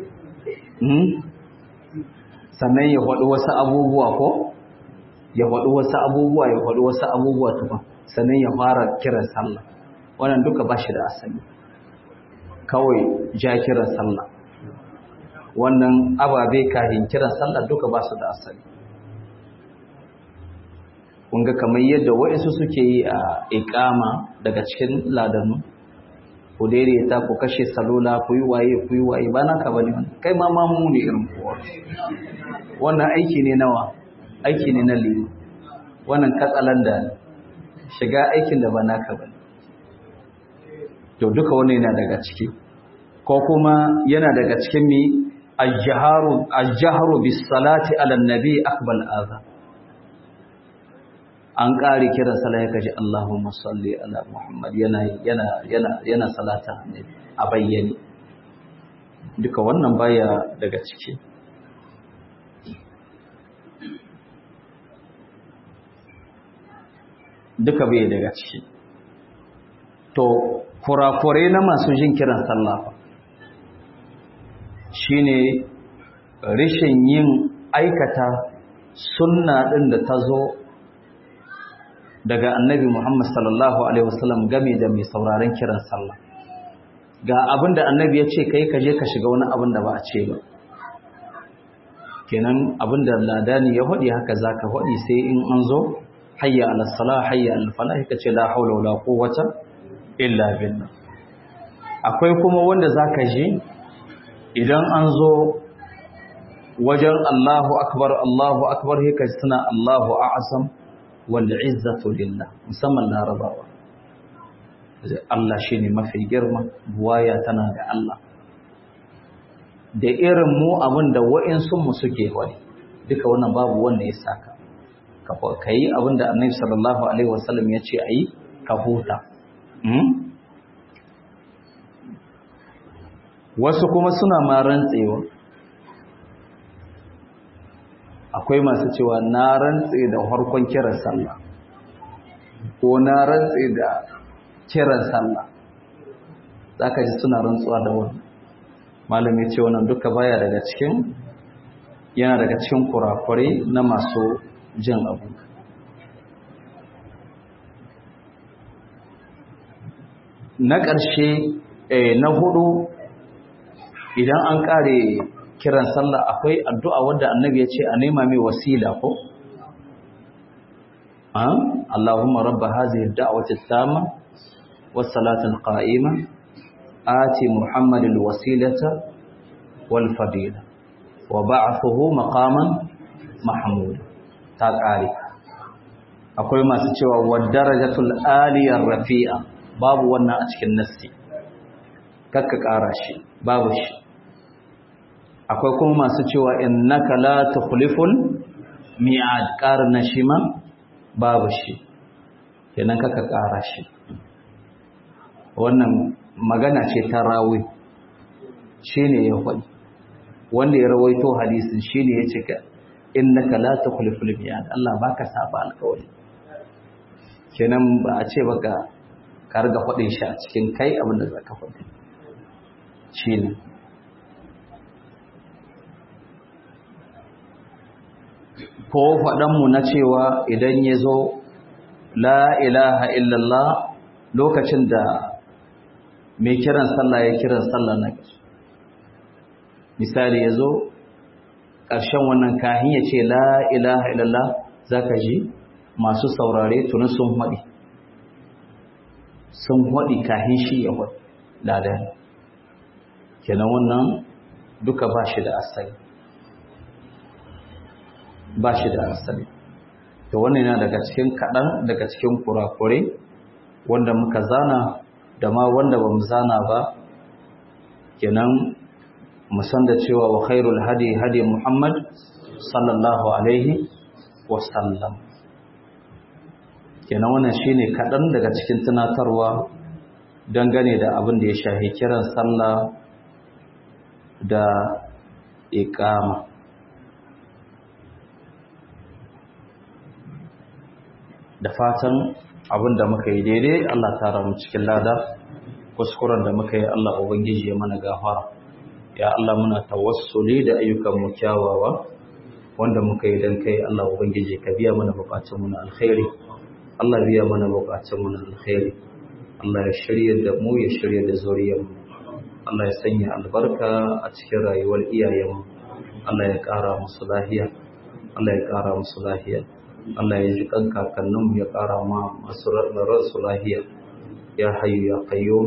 sannan ya faɗi wasu abubuwa ko ya faɗi wasu abubuwa ya faɗi wasu abubuwa tuba sannan ya fara kiran sallah wannan duka ba shi da asali kawai ja kiran sallah wannan ababe kahin kiran sallah duka ba su da asali kunga kamar yadda waɗansu suke yi a iƙama daga cikin ladanu ku daidaita ku kashe salula ku yi waye ku yi waye ba naka bane wannan kai ma ma mu ne irin kowa wannan aiki ne nawa aiki ne na lima wannan katsalanda ne shiga aikin da ba naka bane to duka wannan yana daga ciki ko kuma yana daga cikin mi ajharu ajharu bis salati ala nabi akbal adha an ƙari kiran sallah ya kaji Allahumma salli ala Muhammad yana yana yana yana salata a bayyane duka wannan baya daga ciki duka bai daga ciki to kurakure na masu jin kiran sallah shine rishin yin aikata sunna din da ta zo daga annabi Muhammad sallallahu Alaihi wasallam game da mai sauraron kiran sallah ga abin da annabi ya ce kai kaje ka shiga wani abin da ba a ce ba kenan abin da ladani ya faɗi haka za ka faɗi sai in an zo hayya alasala hayya alfala ka ce la haula wala quwwata illa billah akwai kuma wanda za ka je idan an zo wajen Allahu akbar Allahu akbar haka suna Allahu a'zam wal'izzatu lillah musamman larabawa Allah shi ne mafi girma buwaya tana ga Allah da irin mu abin da wa'insunmu suke wani duka wannan babu wanda ya saka ka yi abin da annabi sallallahu alaihi wasallam ya ce a yi ka huta wasu kuma suna ma rantsewa akwai masu cewa na rantse da harkon kiran sallah ko na rantse da kiran sallah za ka ji suna rantsuwa da wani malami ce wannan duka baya daga cikin yana daga cikin kurakurai na masu jin abu na ƙarshe na hudu idan an ƙare kiran sallah akwai addu'a wadda annabi ya ce a nema mai wasila ko? Allahumma rabba hazihi da'wati tama was salatul qa'ima ati Muhammadil wasilata wal fadila wa ba'athuhu maqaman mahmud ta ƙare akwai masu cewa wa darajatul aliyar rafi'a babu wannan a cikin nassi kakka ƙara shi babu shi akwai kuma masu cewa innaka la tukhliful mi'ad qarna shima babu shi kenan kaka ƙara shi wannan magana ce ta rawi shine ya faɗi wanda ya rawaito hadisin shine ya ce innaka la tukhliful mi'ad Allah baka saba alƙawari kenan ba a ce baka ka riga faɗin shi a cikin kai abinda zaka faɗi shine ko faɗanmu na cewa idan ya zo la ilaha illallah lokacin da mai kiran sallah ya kiran sallah na ƙarshe misali ya zo ƙarshen wannan kahin ya ce la ilaha illallah za ka ji masu saurare tuni sun haɗi sun haɗi kahin shi ya haɗi ladan kenan wannan duka ba shi da asali ba shi da asali to wannan yana daga cikin kaɗan daga cikin kurakure wanda muka zana da ma wanda ba mu zana ba kenan mu san da cewa wa khairul hadi hadi muhammad sallallahu alaihi wasallam kenan wannan shine kaɗan daga cikin tunatarwa dangane da abin da ya shahi kiran sallah da iqama da fatan abin da muka yi daidai Allah tara mu cikin lada kuskuren da muka yi Allah ubangiji ya mana gafara ya Allah muna tawassuli da ayyukan mu kyawawa wanda muka yi dan kai Allah ubangiji ka biya mana bukatun mu na alkhairi Allah biya mana bukatun mu na alkhairi Allah ya shirya da mu ya shirya da zuriyarmu Allah ya sanya albarka a cikin rayuwar iyayenmu Allah ya ƙara musu lahiya Allah ya ƙara musu lahiya Allah ya ji kan kakanninmu ya ƙara ma masu ransu lahiya ya hayyu ya qayyum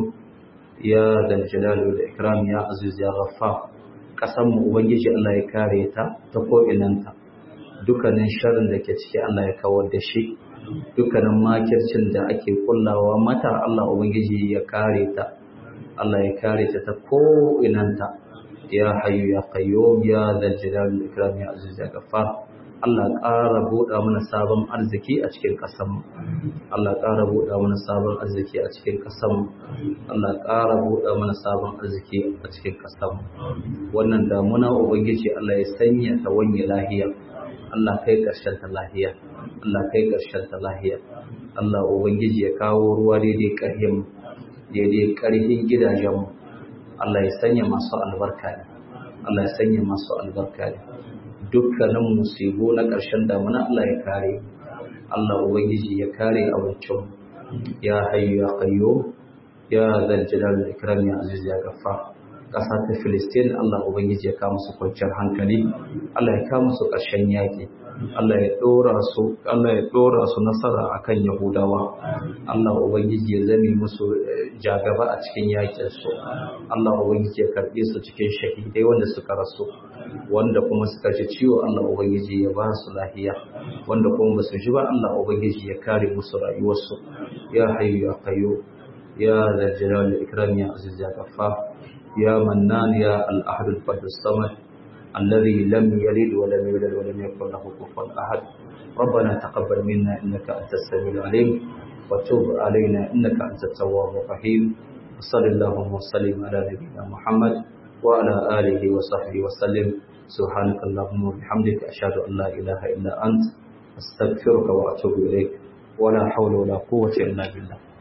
ya dal jalali wal ikram ya aziz ya ghaffar kasan mu ubangiji Allah ya kare ta ta ko inanta dukkanin sharrin da ke ciki Allah ya kawar da shi dukkanin makircin da ake kullawa mata Allah ubangiji ya kare ta Allah ya kare ta ta ko inanta ya hayyu ya qayyum ya dal jalali wal ikram ya aziz ya ghaffar Allah ƙara buɗa mana sabon arziki a cikin ƙasanmu. Allah ƙara buɗa mana sabon arziki a cikin ƙasanmu. Allah ƙara buɗa mana sabon arziki a cikin ƙasanmu. Wannan damuna Ubangiji Allah ya sanya ta wanye lahiya. Allah kai ƙarshen ta lahiya. Allah kai ƙarshen ta lahiya. Allah Ubangiji ya kawo ruwa daidai ƙarhin daidai ƙarhin gidajenmu. Allah ya sanya masu albarka ne. Allah ya sanya masu albarka ne. dukkanin musibu na ƙarshen damuna Allah ya kare Allah ubangiji ya kare abincin ya hayyu ya qayyo ya zal jalal wal ikram ya aziz ya gaffa ƙasa ta Filistin Allah ubangiji ya kawo musu kwanciyar hankali Allah ya kawo musu ƙarshen yaƙi Allah ya ɗora su Allah ya ɗora su nasara akan Yahudawa Allah ubangiji ya zame musu jagaba a cikin yaƙin su Allah ubangiji ya karɓe su cikin shahidai wanda suka rasu wanda kuma suka ji ciwo Allah ubangiji ya ba su lahiya wanda kuma ba su ji ba Allah ubangiji ya kare musu rayuwarsu ya hayyu ya qayyu ya zal jalal wal ikram ya aziz ya ghaffar ya mannan ya al ahad al fard as samad الذي لم يلد ولم يولد ولم يكن له كفوا احد ربنا تقبل منا انك انت السميع العليم وتب علينا انك انت التواب الرحيم وصل اللهم وسلم على نبينا محمد وعلى اله وصحبه وسلم سبحانك اللهم وبحمدك اشهد ان لا اله الا انت استغفرك واتوب اليك ولا حول ولا قوه الا بالله